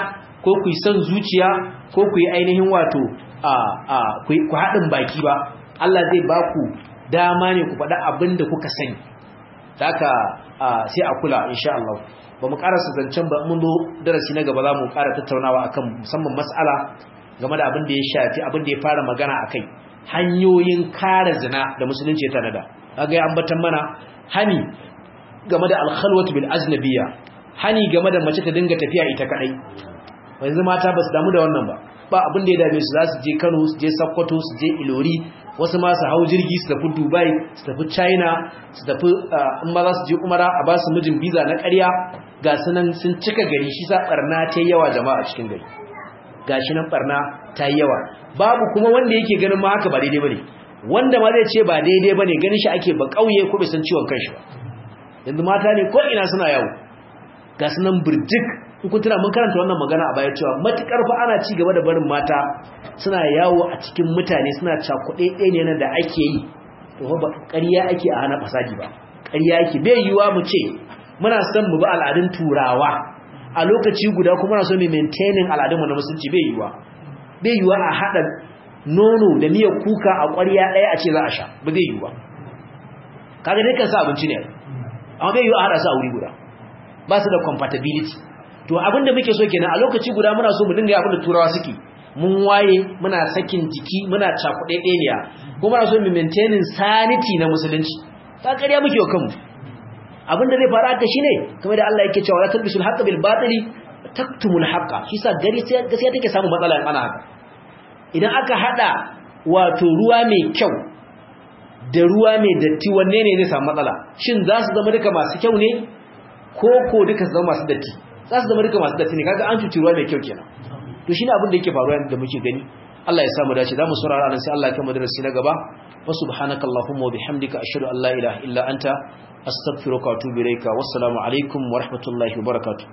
ko ku yi son zuciya ko ku yi ainihin wato a a ku haɗin baki ba Allah zai ba ku dama ne ku faɗa abin da kuka sani haka sai a kula insha Allah ba mu karasa zancen ba mun zo darasi na gaba za mu ƙara tattaunawa akan musamman mas'ala game da abin da ya shafi abin da ya fara magana akai hanyoyin kare zina da musulunci ya tanada kaga ya ambatan mana hani game da alkhalwatu bil ajnabiyya hani game da mace ta dinga tafiya ita kadai yanzu mata ba su damu da wannan ba ba abin da ya dame su za su je Kano su je Sokoto su je Ilori wasu ma su hau jirgi su tafi Dubai su tafi China su tafi in ma za su je Umara a ba su mijin visa na ƙarya ga su nan sun cika gari shi sa barna ta yawa jama'a cikin gari gashi nan barna ta yawa babu kuma wanda yake ganin ma haka ba daidai bane wanda ma zai ce ba daidai bane ganin shi ake ba kauye ko bai san ciwon kanshi ba yanzu mata ne ko ina suna yawo ga su nan burjik in kun tuna mun karanta wannan magana a baya cewa matukar fa ana ci gaba da barin mata suna yawo a cikin mutane suna cakuɗe ɗaya ne da ake yi to ba ƙarya ake a hana fasadi ba ƙarya ake bai yiwa mu ce muna son mu bi al'adun turawa a lokaci guda kuma muna so mu maintaining al'adun mu na musulunci bai yiwa bai yiwa a haɗa nono da miyar kuka a ƙwarya ɗaya a ce za a sha ba zai yiwa kaga dai kan sa abinci ne amma bai yiwa a haɗa su a wuri guda ba su da compatibility to abinda muke so kenan a lokaci guda muna so mu dinga yi abinda turawa suke mun waye muna sakin jiki muna cakuɗe ɗeniya kuma muna so mu maintaining sanity na musulunci ta ƙarya muke wa kanmu abinda zai faru haka shine kamar da Allah yake cewa la talbisul haqqa bil batili taktumul haqqa shi sa gari sai gaskiya take samu matsala ana haka idan aka hada wato ruwa mai kyau da ruwa mai datti wanne ne zai samu matsala shin za su zama duka masu kyau ne ko ko duka su zama masu datti za su zama duka masu datti ne kaga an cuci ruwa mai kyau kenan to shine abin da yake faruwa da muke gani Allah ya samu dace zamu saurara nan sai Allah ya kama darasi na gaba wa subhanakallahumma wa bihamdika ashhadu an la ilaha illa anta astaghfiruka wa atubu ilayka wassalamu alaikum wa rahmatullahi wa barakatuh